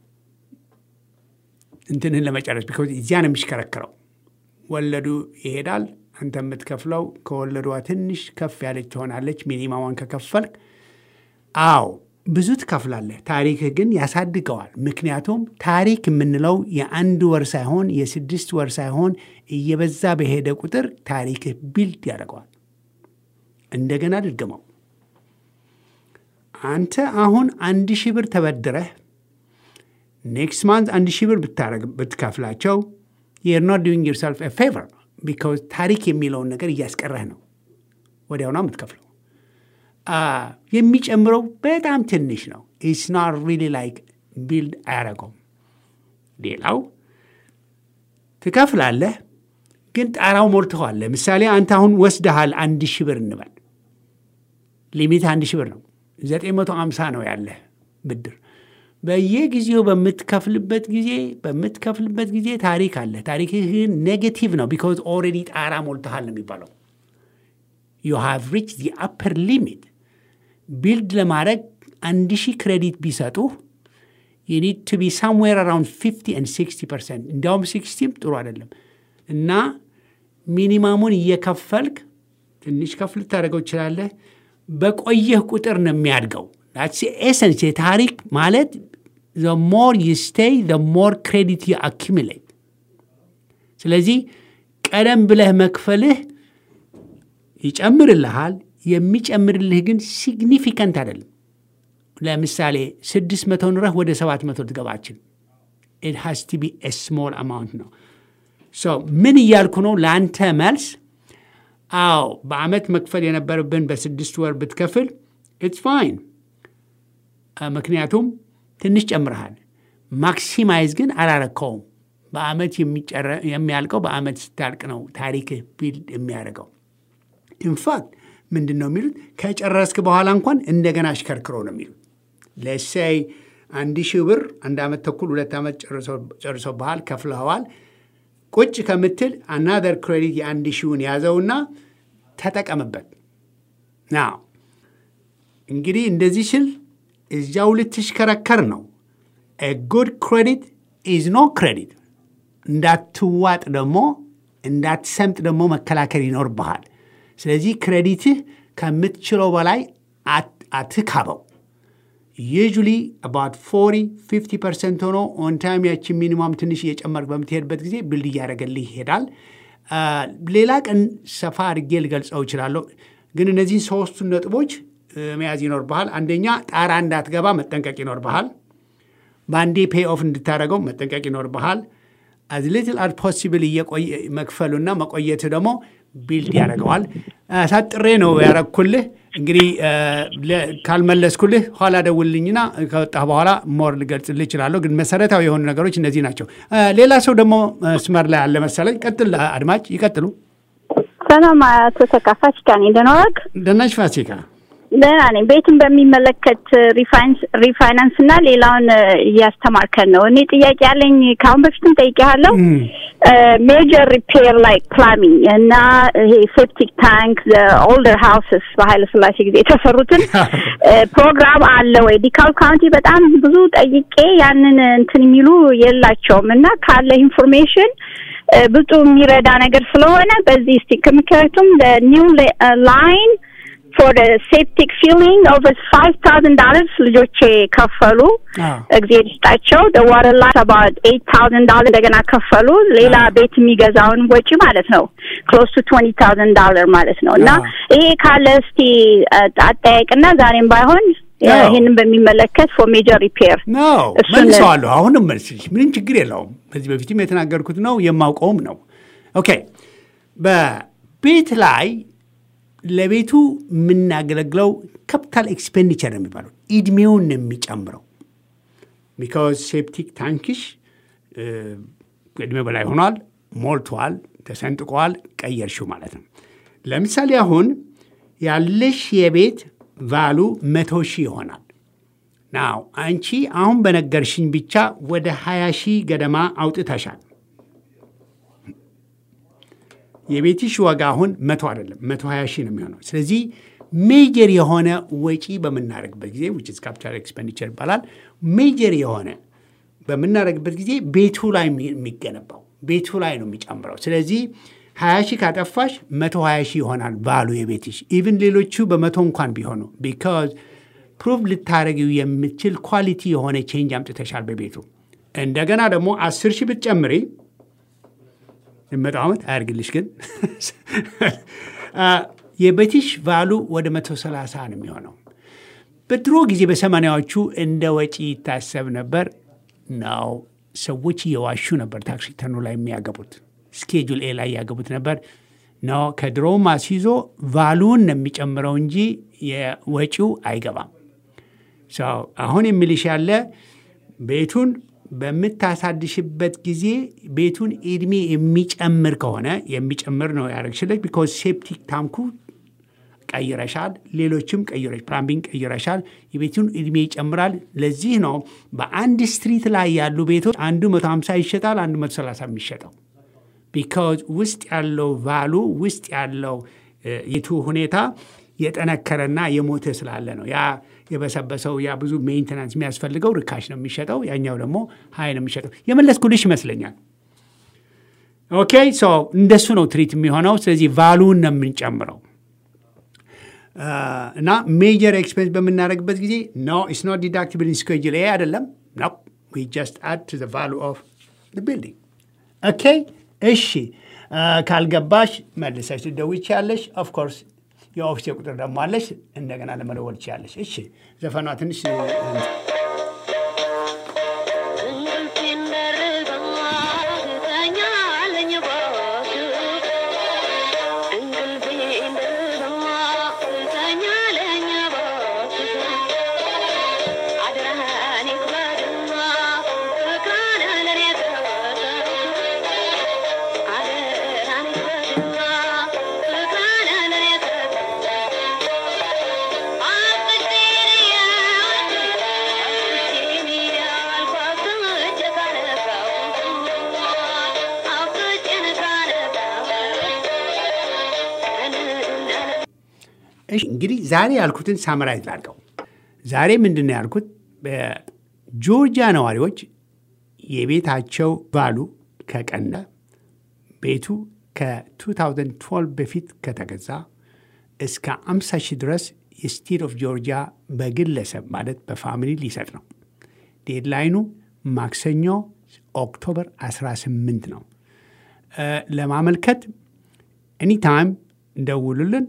እንትንህን ለመጨረስ ቢኮዝ እዚያ ነው የሚሽከረከረው። ወለዱ ይሄዳል። አንተ የምትከፍለው ከወለዷ ትንሽ ከፍ ያለች ትሆናለች። ሚኒማሟን ከከፈልክ አዎ ብዙ ትከፍላለህ። ታሪክህ ግን ያሳድገዋል። ምክንያቱም ታሪክ የምንለው የአንድ ወር ሳይሆን የስድስት ወር ሳይሆን እየበዛ በሄደ ቁጥር ታሪክህ ቢልድ ያደርገዋል። እንደገና ድገመው። አንተ አሁን አንድ ሺህ ብር ተበድረህ ኔክስት ማንት አንድ ሺህ ብር ብታረግ ብትከፍላቸው you're not doing yourself a favor because ታሪክ የሚለውን ነገር እያስቀረህ ነው። ወዲያውና የምትከፍለው አ፣ የሚጨምረው በጣም ትንሽ ነው። ኢትስ ናት ሪሊ ላይክ ቢልድ አያደርገውም። ሌላው ትከፍላለህ፣ ግን ጣራው ሞልተዋል። ለምሳሌ አንተ አሁን ወስደሃል አንድ ሺህ ብር እንበል ሊሚት አንድ ሺህ ብር ነው። ዘጠኝ መቶ አምሳ ነው ያለህ ብድር። በየጊዜው በምትከፍልበት ጊዜ በምትከፍልበት ጊዜ ታሪክ አለ። ታሪክህ ግን ኔጌቲቭ ነው። ቢካዝ ኦልሬዲ ጣራ ሞልተሃል ነው የሚባለው። ዩ ሃቭ ሪች ዚ አፐር ሊሚት ቢልድ ለማድረግ አንድ ሺህ ክሬዲት ቢሰጡህ ዩ ኒድ ቱ ቢ ሳምዌር አራውንድ 50 ኤንድ 60 ፐርሰንት እንዲያውም 60ም ጥሩ አይደለም እና ሚኒማሙን እየከፈልክ ትንሽ ከፍ ልታደርገው ትችላለህ። በቆየህ ቁጥር ነው የሚያድገው። ኤሰንስ የታሪክ ማለት the more you stay the more credit you accumulate ስለዚህ ቀደም ብለህ መክፈልህ ይጨምርልሃል። የሚጨምርልህ ግን ሲግኒፊካንት አይደለም። ለምሳሌ ስድስት መቶ ኑረህ ወደ ሰባት መቶ ልትገባችን ኢት ሃስ ቱ ቢ ስሞል አማውንት ነው። ሶ ምን እያልኩ ነው? ለአንተ መልስ አዎ፣ በአመት መክፈል የነበረብን በስድስት ወር ብትከፍል ኢትስ ፋይን፣ ምክንያቱም ትንሽ ጨምረሃል። ማክሲማይዝ ግን አላረከውም። በአመት የሚጨረ- የሚያልቀው በአመት ስታልቅ ነው ታሪክህ ቢልድ የሚያደርገው። ኢንፋክት ምንድን ነው የሚሉት? ከጨረስክ በኋላ እንኳን እንደገና አሽከርክሮ ነው የሚሉት። ለሳይ አንድ ሺህ ብር አንድ ዓመት ተኩል ሁለት ዓመት ጨርሶ ባህል ከፍለዋል። ቁጭ ከምትል አናደር ክሬዲት የአንድ ሺውን ያዘውና ተጠቀምበት። ና እንግዲህ እንደዚህ ስል እዚያው ልትሽከረከር ነው። ጉድ ክሬዲት ኢዝ ኖ ክሬዲት። እንዳትዋጥ ደግሞ እንዳትሰምጥ ደግሞ መከላከል ይኖርብሃል። ስለዚህ ክሬዲትህ ከምትችለው በላይ አትካበው። ዩዥሊ አባት 40 50 ፐርሰንት ሆኖ ኦን ታይም ያችን ሚኒማም ትንሽ እየጨመርክ በምትሄድበት ጊዜ ብልድ እያደረገልህ ይሄዳል። ሌላ ቀን ሰፋ አድርጌ ልገልጸው እችላለሁ፣ ግን እነዚህን ሶስቱን ነጥቦች መያዝ ይኖርብሃል። አንደኛ ጣራ እንዳትገባ መጠንቀቅ ይኖርብሃል። በአንዴ ፔይ ኦፍ እንድታደረገው መጠንቀቅ ይኖርብሃል። አዝ ሊትል አድ ፖሲብል መክፈሉና መቆየት ደግሞ ቢልድ ያደርገዋል። ሳጥሬ ነው ያረግኩልህ። እንግዲህ ካልመለስኩልህ ኋላ ደውልኝና ከወጣህ በኋላ ሞር ልገልጽልህ እችላለሁ። ግን መሰረታዊ የሆኑ ነገሮች እነዚህ ናቸው። ሌላ ሰው ደግሞ መስመር ላይ አለ መሰለኝ። ቀጥል አድማጭ፣ ይቀጥሉ። ሰላም አቶ ተካፋች ጋር ነኝ። ደህና ዋልክ? ደህና ነሽ ፋሲካ? ደህና ነኝ። ቤትን በሚመለከት ሪፋይናንስ እና ሌላውን እያስተማርከን ነው። እኔ ጥያቄ ያለኝ ከአሁን በፊትም ጠይቄሃለሁ። ሜጀር ሪፔር ላይክ ፕላሚንግ እና ይሄ ሴፕቲክ ታንክ ኦልደር ሃውስስ በኃይለ ስላሴ ጊዜ የተሰሩትን ፕሮግራም አለ ወይ? ዲካል ካውንቲ በጣም ብዙ ጠይቄ ያንን እንትን የሚሉ የላቸውም እና ካለ ኢንፎርሜሽን ብዙ የሚረዳ ነገር ስለሆነ በዚህ እስቲ ምክንያቱም ኒው ላይን ፎር ሴፕቲክ ፊሊንግ ኦቨር ፋይቭ ታውዘንድ ዶላርስ ልጆቼ ከፈሉ። እግዜር ይስጣቸው። ዋተር ላይ አባውት ኤይት ታውዘንድ ዶላር እንደገና ከፈሉ። ሌላ ቤት የሚገዛውን ወጪ ማለት ነው ክሎስ ቱ ትዌንቲ ታውዘንድ ዶላር ማለት ነው። እና ይሄ ካለ እስቲ አጠያይቅና ዛሬም ባይሆን ይህንን በሚመለከት ፎር ሜጀር ሪፔር ነው መልሰዋለሁ። አሁንም መልስሽ ምንም ችግር የለውም። ከዚህ በፊትም የተናገርኩት ነው የማውቀውም ነው። ኦኬ በቤት ላይ ለቤቱ የምናገለግለው ካፒታል ኤክስፔንዲቸር ነው የሚባለው እድሜውን ነው የሚጨምረው። ቢካዝ ሴፕቲክ ታንክሽ እድሜ በላይ ሆኗል፣ ሞልቷል፣ ተሰንጥቋል፣ ቀየርሽው ማለት ነው። ለምሳሌ አሁን ያለሽ የቤት ቫሉ መቶ ሺህ ይሆናል። ናው አንቺ አሁን በነገርሽኝ ብቻ ወደ ሀያ ሺህ ገደማ አውጥተሻል። የቤትሽ ዋጋ አሁን መቶ አይደለም መቶ ሀያ ሺህ ነው የሚሆነው። ስለዚህ ሜጀር የሆነ ወጪ በምናደርግበት ጊዜ ዊች ኢዝ ካፒታል ኤክስፔንዲቸር ይባላል። ሜጀር የሆነ በምናደርግበት ጊዜ ቤቱ ላይ የሚገነባው ቤቱ ላይ ነው የሚጨምረው። ስለዚህ ሀያ ሺህ ካጠፋሽ መቶ ሀያ ሺህ ይሆናል ባሉ የቤትሽ ኢቭን ሌሎቹ በመቶ እንኳን ቢሆኑ ቢካዝ ፕሩቭ ልታደረጊው የምችል ኳሊቲ የሆነ ቼንጅ አምጥተሻል በቤቱ። እንደገና ደግሞ አስር ሺህ ብትጨምሪ የመጣው ዓመት አያርግልሽ ግን የቤትሽ ቫሉ ወደ መቶ ሰላሳ ነው የሚሆነው። በድሮ ጊዜ በሰማንያዎቹ እንደ ወጪ ይታሰብ ነበር ነው። ሰዎች እየዋሹ ነበር ታክስ ሪተርኑ ላይ የሚያገቡት ስኬጁል ኤ ላይ ያገቡት ነበር ነው። ከድሮውም አስይዞ ቫሉን ነው የሚጨምረው እንጂ የወጪው አይገባም። አሁን የሚልሽ ያለ ቤቱን በምታሳድሽበት ጊዜ ቤቱን እድሜ የሚጨምር ከሆነ የሚጨምር ነው ያደረግሽለት። ቢኮዝ ሴፕቲክ ታንኩ ቀይረሻል፣ ሌሎችም ቀይረሽ ፕላምቢንግ ቀይረሻል። የቤቱን እድሜ ይጨምራል። ለዚህ ነው በአንድ ስትሪት ላይ ያሉ ቤቶች አንዱ 150 ይሸጣል፣ አንዱ 130 የሚሸጠው ቢካዝ ውስጥ ያለው ቫሉ ውስጥ ያለው የቱ ሁኔታ የጠነከረና የሞተ ስላለ ነው። ያ የበሰበሰው ያ ብዙ ሜንቴናንስ የሚያስፈልገው ርካሽ ነው የሚሸጠው፣ ያኛው ደግሞ ሀይ ነው የሚሸጠው። የመለስኩልሽ ይመስለኛል። ኦኬ ሶ እንደሱ ነው ትሪት የሚሆነው። ስለዚህ ቫሉን ነው የምንጨምረው እና ሜጀር ኤክስፔንስ በምናደርግበት ጊዜ ኖ ኢትስ ኖት ዲዳክቲብል ኢን ስኬጁል ኤ አይደለም። ኖ ዊ ጀስት አድ ቱ ዘ ቫሉ ኦፍ ዘ ቢልዲንግ ኦኬ። እሺ ካልገባሽ መልሰሽ ትደውይ ትችያለሽ። ኦፍኮርስ የኦፊስ ቁጥር ደግሞ አለሽ፣ እንደገና ለመደወል ትችያለሽ። እሺ ዘፈኗ ትንሽ እንግዲህ ዛሬ ያልኩትን ሳመራይዝ ላድርገው። ዛሬ ምንድን ነው ያልኩት? በጆርጂያ ነዋሪዎች የቤታቸው ቫሉ ከቀነ ቤቱ ከ2012 በፊት ከተገዛ እስከ 50 ሺህ ድረስ የስቴት ኦፍ ጆርጂያ በግለሰብ ማለት በፋሚሊ ሊሰጥ ነው። ዴድላይኑ ማክሰኞ ኦክቶበር 18 ነው። ለማመልከት ኤኒታይም እንደውሉልን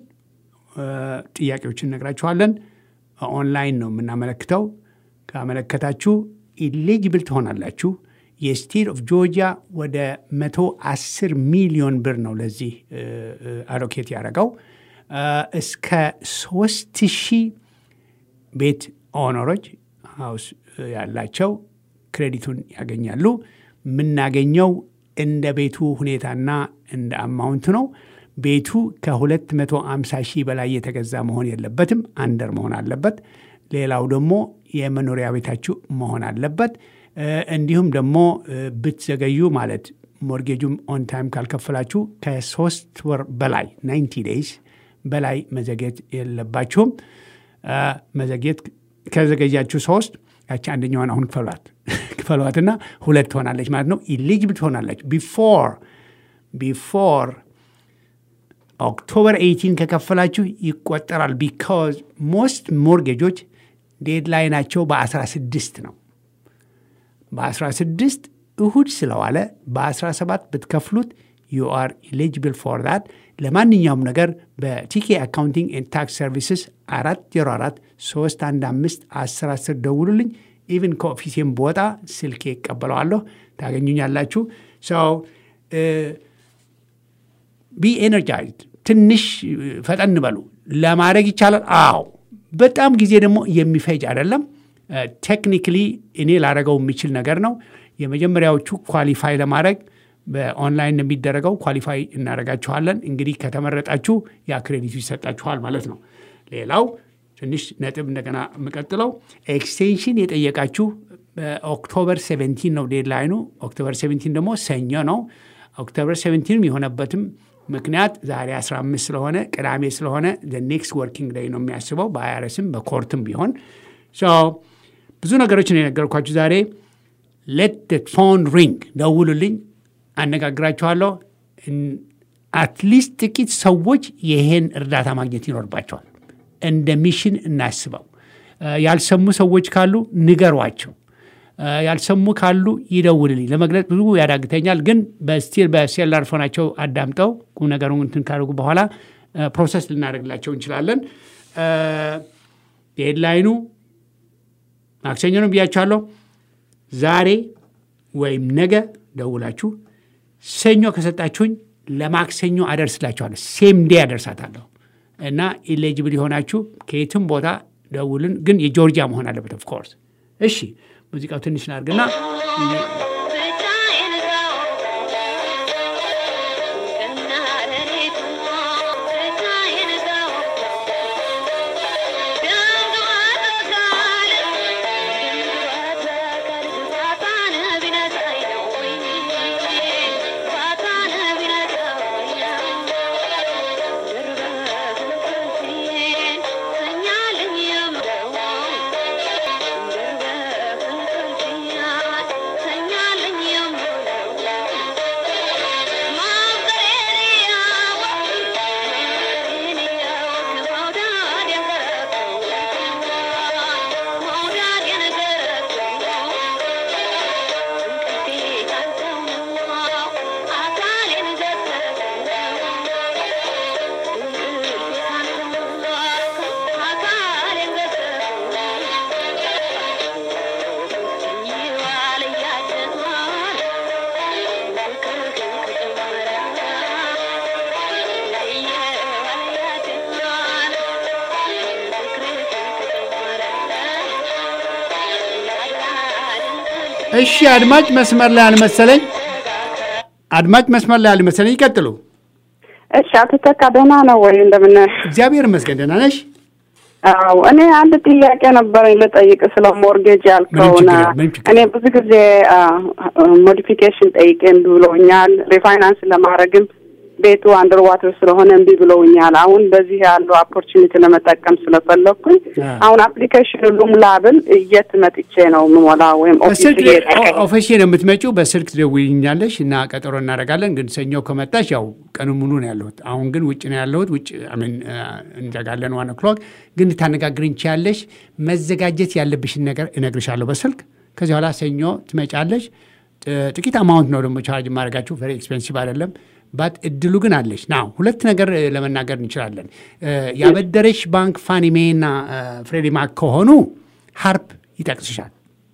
ጥያቄዎችን እነግራችኋለን። ኦንላይን ነው የምናመለክተው። ካመለከታችሁ ኢሌጅብል ትሆናላችሁ። የስቴት ኦፍ ጆርጂያ ወደ 110 ሚሊዮን ብር ነው ለዚህ አሎኬት ያደረገው። እስከ 3 ሺህ ቤት ኦነሮች ሀውስ ያላቸው ክሬዲቱን ያገኛሉ። የምናገኘው እንደ ቤቱ ሁኔታና እንደ አማውንት ነው። ቤቱ ከ250 ሺህ በላይ የተገዛ መሆን የለበትም። አንደር መሆን አለበት። ሌላው ደግሞ የመኖሪያ ቤታችሁ መሆን አለበት። እንዲሁም ደግሞ ብትዘገዩ ማለት ሞርጌጁም ኦን ታይም ካልከፈላችሁ ከሶስት ወር በላይ 90 ዴይስ በላይ መዘግየት የለባችሁም። መዘግየት ከዘገያችሁ ሶስት ያቺ አንደኛዋን አሁን ክፈሏት ክፈሏትና ሁለት ትሆናለች ማለት ነው። ኢሊጅብል ትሆናለች ቢፎር ቢፎር ኦክቶበር 18 ከከፈላችሁ ይቆጠራል። ቢካዝ ሞስት ሞርጌጆች ዴድላይናቸው በ16 ነው። በ16 እሁድ ስለዋለ በ17 ብትከፍሉት ዩ አር ኤሊጅብል ፎር ዳት። ለማንኛውም ነገር በቲኬ አካውንቲንግ ኤንድ ታክስ ሰርቪስስ 404 315 10 10 ደውሉልኝ። ኢቭን ከኦፊሴም በወጣ ስልኬ ይቀበለዋለሁ፣ ታገኙኛላችሁ። ሰው ቢ ኤነርጃይዝድ ትንሽ ፈጠን በሉ። ለማድረግ ይቻላል። አዎ፣ በጣም ጊዜ ደግሞ የሚፈጅ አይደለም። ቴክኒክሊ እኔ ላደረገው የሚችል ነገር ነው። የመጀመሪያዎቹ ኳሊፋይ ለማድረግ በኦንላይን የሚደረገው ኳሊፋይ እናደርጋችኋለን። እንግዲህ ከተመረጣችሁ ያ ክሬዲቱ ይሰጣችኋል ማለት ነው። ሌላው ትንሽ ነጥብ እንደገና የምቀጥለው ኤክስቴንሽን የጠየቃችሁ በኦክቶበር 17 ነው ዴድላይኑ። ኦክቶበር 17 ደግሞ ሰኞ ነው። ኦክቶበር 17 የሆነበትም ምክንያት ዛሬ 15 ስለሆነ ቅዳሜ ስለሆነ ኔክስት ወርኪንግ ዴይ ነው የሚያስበው በአይአርኤስም በኮርትም ቢሆን ብዙ ነገሮችን የነገርኳችሁ ዛሬ። ሌት ፎን ሪንግ ደውሉልኝ፣ አነጋግራችኋለሁ። አትሊስት ጥቂት ሰዎች ይሄን እርዳታ ማግኘት ይኖርባቸዋል። እንደ ሚሽን እናስበው። ያልሰሙ ሰዎች ካሉ ንገሯቸው። ያልሰሙ ካሉ ይደውልልኝ። ለመግለጽ ብዙ ያዳግተኛል፣ ግን በስቲል በሴላር ፎናቸው አዳምጠው ቁም ነገሩን እንትን ካደረጉ በኋላ ፕሮሰስ ልናደርግላቸው እንችላለን። ዴድላይኑ ማክሰኞ ነው ብያችኋለሁ። ዛሬ ወይም ነገ ደውላችሁ ሰኞ ከሰጣችሁኝ ለማክሰኞ አደርስላችኋለሁ። ሴም ዴ አደርሳታለሁ እና ኢሌጅብል የሆናችሁ ከየትም ቦታ ደውልን፣ ግን የጆርጂያ መሆን አለበት ኦፍኮርስ። እሺ ሙዚቃው ትንሽ ላድርግና እሺ አድማጭ መስመር ላይ አልመሰለኝ። አድማጭ መስመር ላይ አልመሰለኝ። ይቀጥሉ። እሺ አቶ ተካ ደህና ነው ወይ? እንደምን እግዚአብሔር ይመስገን። ደህና ነሽ? አዎ እኔ አንድ ጥያቄ ነበረኝ ልጠይቅ ስለ ሞርጌጅ ያልከውና እኔ ብዙ ጊዜ ሞዲፊኬሽን ጠይቄ እምቢ ብለውኛል። ሪፋይናንስ ለማድረግም ቤቱ አንደር ዋተር ስለሆነ እምቢ ብለውኛል። አሁን በዚህ ያለው ኦፖርቹኒቲ ለመጠቀም ስለፈለግኩኝ አሁን አፕሊኬሽን ልሙላ ብል የት መጥቼ ነው የምሞላ? ወይም ኦፊሴ ነው የምትመጪው። በስልክ ትደውይልኛለሽ እና ቀጠሮ እናደርጋለን። ግን ሰኞ ከመጣሽ ያው ቀኑ ሙሉ ነው ያለሁት። አሁን ግን ውጭ ነው ያለሁት። ውጭ እንዘጋለን ዋን ኦክሎክ። ግን ልታነጋግሪኝ ትችያለሽ። መዘጋጀት ያለብሽን ነገር እነግርሻለሁ በስልክ። ከዚህ በኋላ ሰኞ ትመጫለሽ። ጥቂት አማውንት ነው ደግሞ ቻርጅ ማድረጋችሁ። ቨሪ ኤክስፔንሲቭ አይደለም ባት እድሉ ግን አለች። ና ሁለት ነገር ለመናገር እንችላለን። ያበደረሽ ባንክ ፋኒሜ እና ፍሬዲ ማክ ከሆኑ ሀርፕ ይጠቅስሻል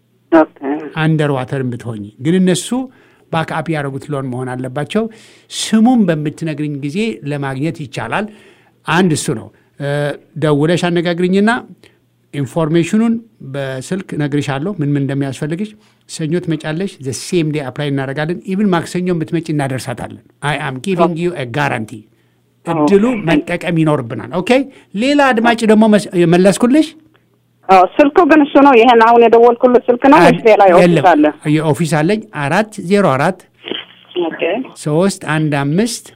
አንደር ዋተርን ብትሆኝ። ግን እነሱ ባክአፕ ያደረጉት ሎን መሆን አለባቸው። ስሙም በምትነግርኝ ጊዜ ለማግኘት ይቻላል። አንድ እሱ ነው። ደውለሽ አነጋግርኝና ኢንፎርሜሽኑን በስልክ ነግርሻለሁ፣ ምን ምን እንደሚያስፈልግሽ። ሰኞ ትመጫለሽ። ዘ ሴም ዴይ አፕላይ እናደርጋለን። ኢቭን ማክሰኞ ብትመጪ እናደርሳታለን። አይ አም ጊቪንግ ዩ ጋራንቲ። እድሉ መጠቀም ይኖርብናል። ኦኬ። ሌላ አድማጭ ደግሞ መለስኩልሽ። ስልኩ ግን እሱ ነው። ይሄን አሁን የደወልኩልህ ስልክ ነው ወይስ ሌላ የኦፊስ አለ? የኦፊስ አለኝ። አራት ዜሮ አራት ሶስት አንድ አምስት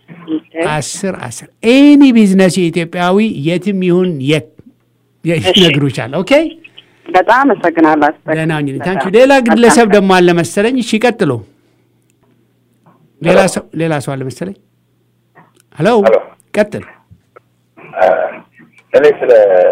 አስር አስር ኤኒ ቢዝነስ የኢትዮጵያዊ የትም ይሁን የት ይነግሩሻል። ኦኬ በጣም አመሰግናለሁ። ደህና ሁኚ። ታንኪ ሌላ ግለሰብ ደግሞ አለ መሰለኝ። እሺ ቀጥሎ። ሌላ ሰው ሌላ ሰው አለ መሰለኝ። ሄሎ ሄሎ። ቀጥል። እኔ ስለ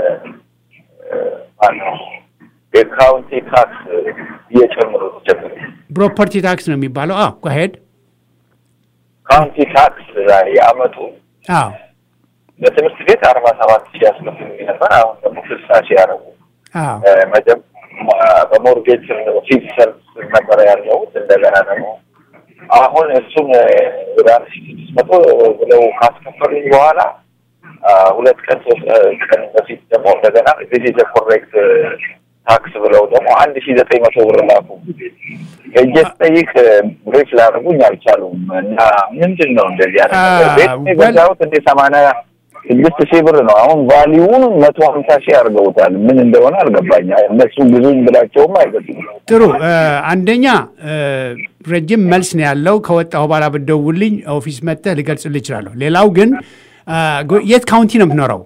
ማነው የካውንቲ ታክስ እየጨመሩ ጀምር ፕሮፐርቲ ታክስ ነው የሚባለው። አዎ ጓሄድ ካውንቲ ታክስ ላይ የአመቱ አዎ ለትምህርት ቤት አርባ ሰባት ሺህ ያስከፍሉ ነበር። አሁን ደግሞ ስልሳ ሺህ ያደረጉ አዎ መጀም በሞርጌጅ ፊክስ ሰርቪስ ነበረ ያለሁት እንደገና ደግሞ አሁን እሱን ወደ አንድ ሺህ ስድስት መቶ ብለው ካስከፈሉኝ በኋላ አ፣ ሁለት ቀን ሶስት ቀን በፊት ደግሞ እንደገና ዚስ ኮሬክት ታክስ ብለው ደግሞ አንድ ሺህ ዘጠኝ መቶ ብር ላኩ። ሄጄ ስጠይቅ ብሬክ ላደርጉኝ አልቻሉም። እና ምንድን ነው እንደዚህ ያለ ነገር? ቤት አ፣ የገዛሁት እንደ ሰማንያ ስድስት ሺህ ብር ነው። አሁን ቫሊዩን መቶ ሀምሳ ሺህ አድርገውታል። ምን እንደሆነ አልገባኝ። እነሱ ብዙኝ ብላቸውም አይገጡም። ጥሩ እ፣ አንደኛ እ፣ ረጅም መልስ ነው ያለው። ከወጣሁ በኋላ ብትደውልልኝ ኦፊስ መጥተህ ልገልጽልህ እችላለሁ። ሌላው ግን አ፣ ጎ- የት ካውንቲ ነው የምትኖረው?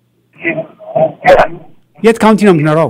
የት ካውንቲ ነው የምትኖረው?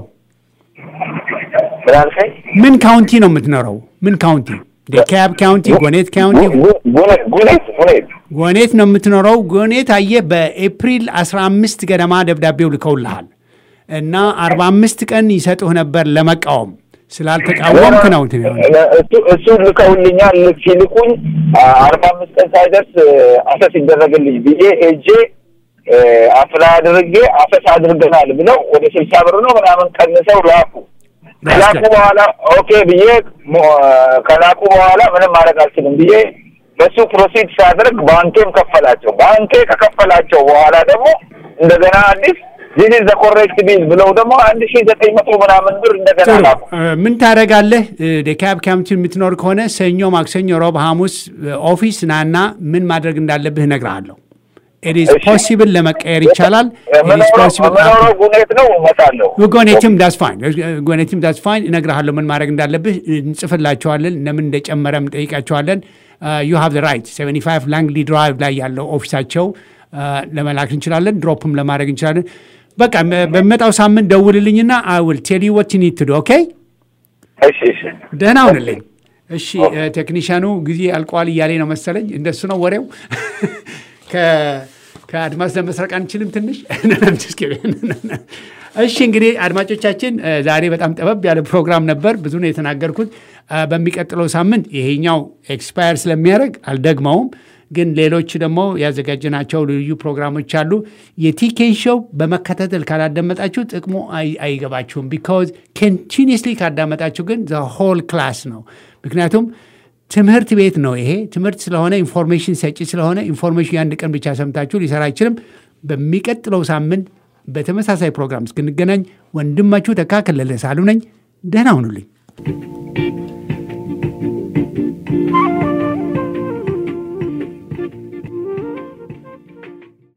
ምን አልከኝ? ምን ካውንቲ ነው የምትኖረው? ምን ካውንቲ? ዴካብ ካውንቲ፣ ጎኔት ካውንቲ? ጉ- ጉ- ጉኔት ጉኔት ጎኔት ነው የምትኖረው። ጎኔት አየህ፣ በኤፕሪል 15 ገደማ ደብዳቤው ልከውልሃል እና 45 ቀን ይሰጡህ ነበር ለመቃወም ስላልተቃወምክ ነው እንትን የሆነው። እሱ እሱን ልከውልኛል። ልክ ሲልኩኝ አርባ አምስት ቀን ሳይደርስ አሰስ ይደረግልኝ ብዬ ሄጄ አፕላይ አድርጌ አሰስ አድርገናል ብለው ወደ ስልሳ ብር ነው ምናምን ቀንሰው ላኩ። ከላኩ በኋላ ኦኬ ብዬ ሞ- ከላኩ በኋላ ምንም ማድረግ አልችልም ብዬ በሱ ፕሮሲድ ሳደርግ ባንኬም ከፈላቸው። ባንኬ ከከፈላቸው በኋላ ደግሞ እንደገና አዲስ ዚስ ኢዝ ዘ ኮሬክት ቢል ብለው ደግሞ አንድ ሺህ ዘጠኝ መቶ ምናምን ብር እንደገና ጥሩ ላኩ። እ፣ ምን ታደርጋለህ? ዴካብ ካውንቲ የምትኖር ከሆነ ሰኞ፣ ማክሰኞ፣ ሮብ፣ ሐሙስ እ፣ ኦፊስ ናና ምን ማድረግ እንዳለብህ እነግርሃለሁ። ኢት እሺ። ፖሲብል ለመቀየር ይቻላል። It is የምኖረው possible- የምኖረው ጉኔት ነው እመጣለሁ። ጎኔትም ዳስ ፋይን ጎኔትም ዳስ ፋይን እነግርሃለሁ ምን ማድረግ እንዳለብህ እንጽፍላቸዋለን ለምን እንደጨመረ እንጠይቃቸዋለን ዩ ሃቭ ራይት 75 ላንግሊ ድራይቭ ላይ ያለው ኦፊሳቸው አ፣ ለመላክ እንችላለን ድሮፕም ለማድረግ እንችላለን በቃ በ- በሚመጣው ሳምንት ደውልልኝና አይ ዊል ቴል ዩ ወት ኒድ ቱ ዱ ኦኬ እሺ እሺ ደህና ሁንልኝ እሺ እ፣ ቴክኒሻኑ ጊዜ አልቋል እያሌ ነው መሰለኝ እንደሱ ነው ወሬው ከ- ከአድማስ ለመስረቅ አንችልም ትንሽ just kidding. እሺ እንግዲህ አድማጮቻችን እ፣ ዛሬ በጣም ጠበብ ያለ ፕሮግራም ነበር ብዙ ነው የተናገርኩት እ፣ በሚቀጥለው ሳምንት ይሄኛው ኤክስፓየር ስለሚያደርግ አልደግመውም ግን ሌሎች ደግሞ ያዘጋጀናቸው ልዩ ፕሮግራሞች አሉ የቲኬን ሾው በመከታተል ካላዳመጣችሁ ጥቅሙ አይ- አይገባችሁም ቢካዝ ኮንቲኒስሊ ካዳመጣችሁ ግን ዘ ሆል ክላስ ነው ምክንያቱም ትምህርት ቤት ነው ይሄ ትምህርት ስለሆነ ኢንፎርሜሽን ሰጪ ስለሆነ ኢንፎርሜሽን የአንድ ቀን ብቻ ሰምታችሁ ሊሰራ አይችልም በሚቀጥለው ሳምንት በተመሳሳይ ፕሮግራም እስክንገናኝ ወንድማችሁ ተካ ከለለ ሳሉ ነኝ ደህና ሁኑልኝ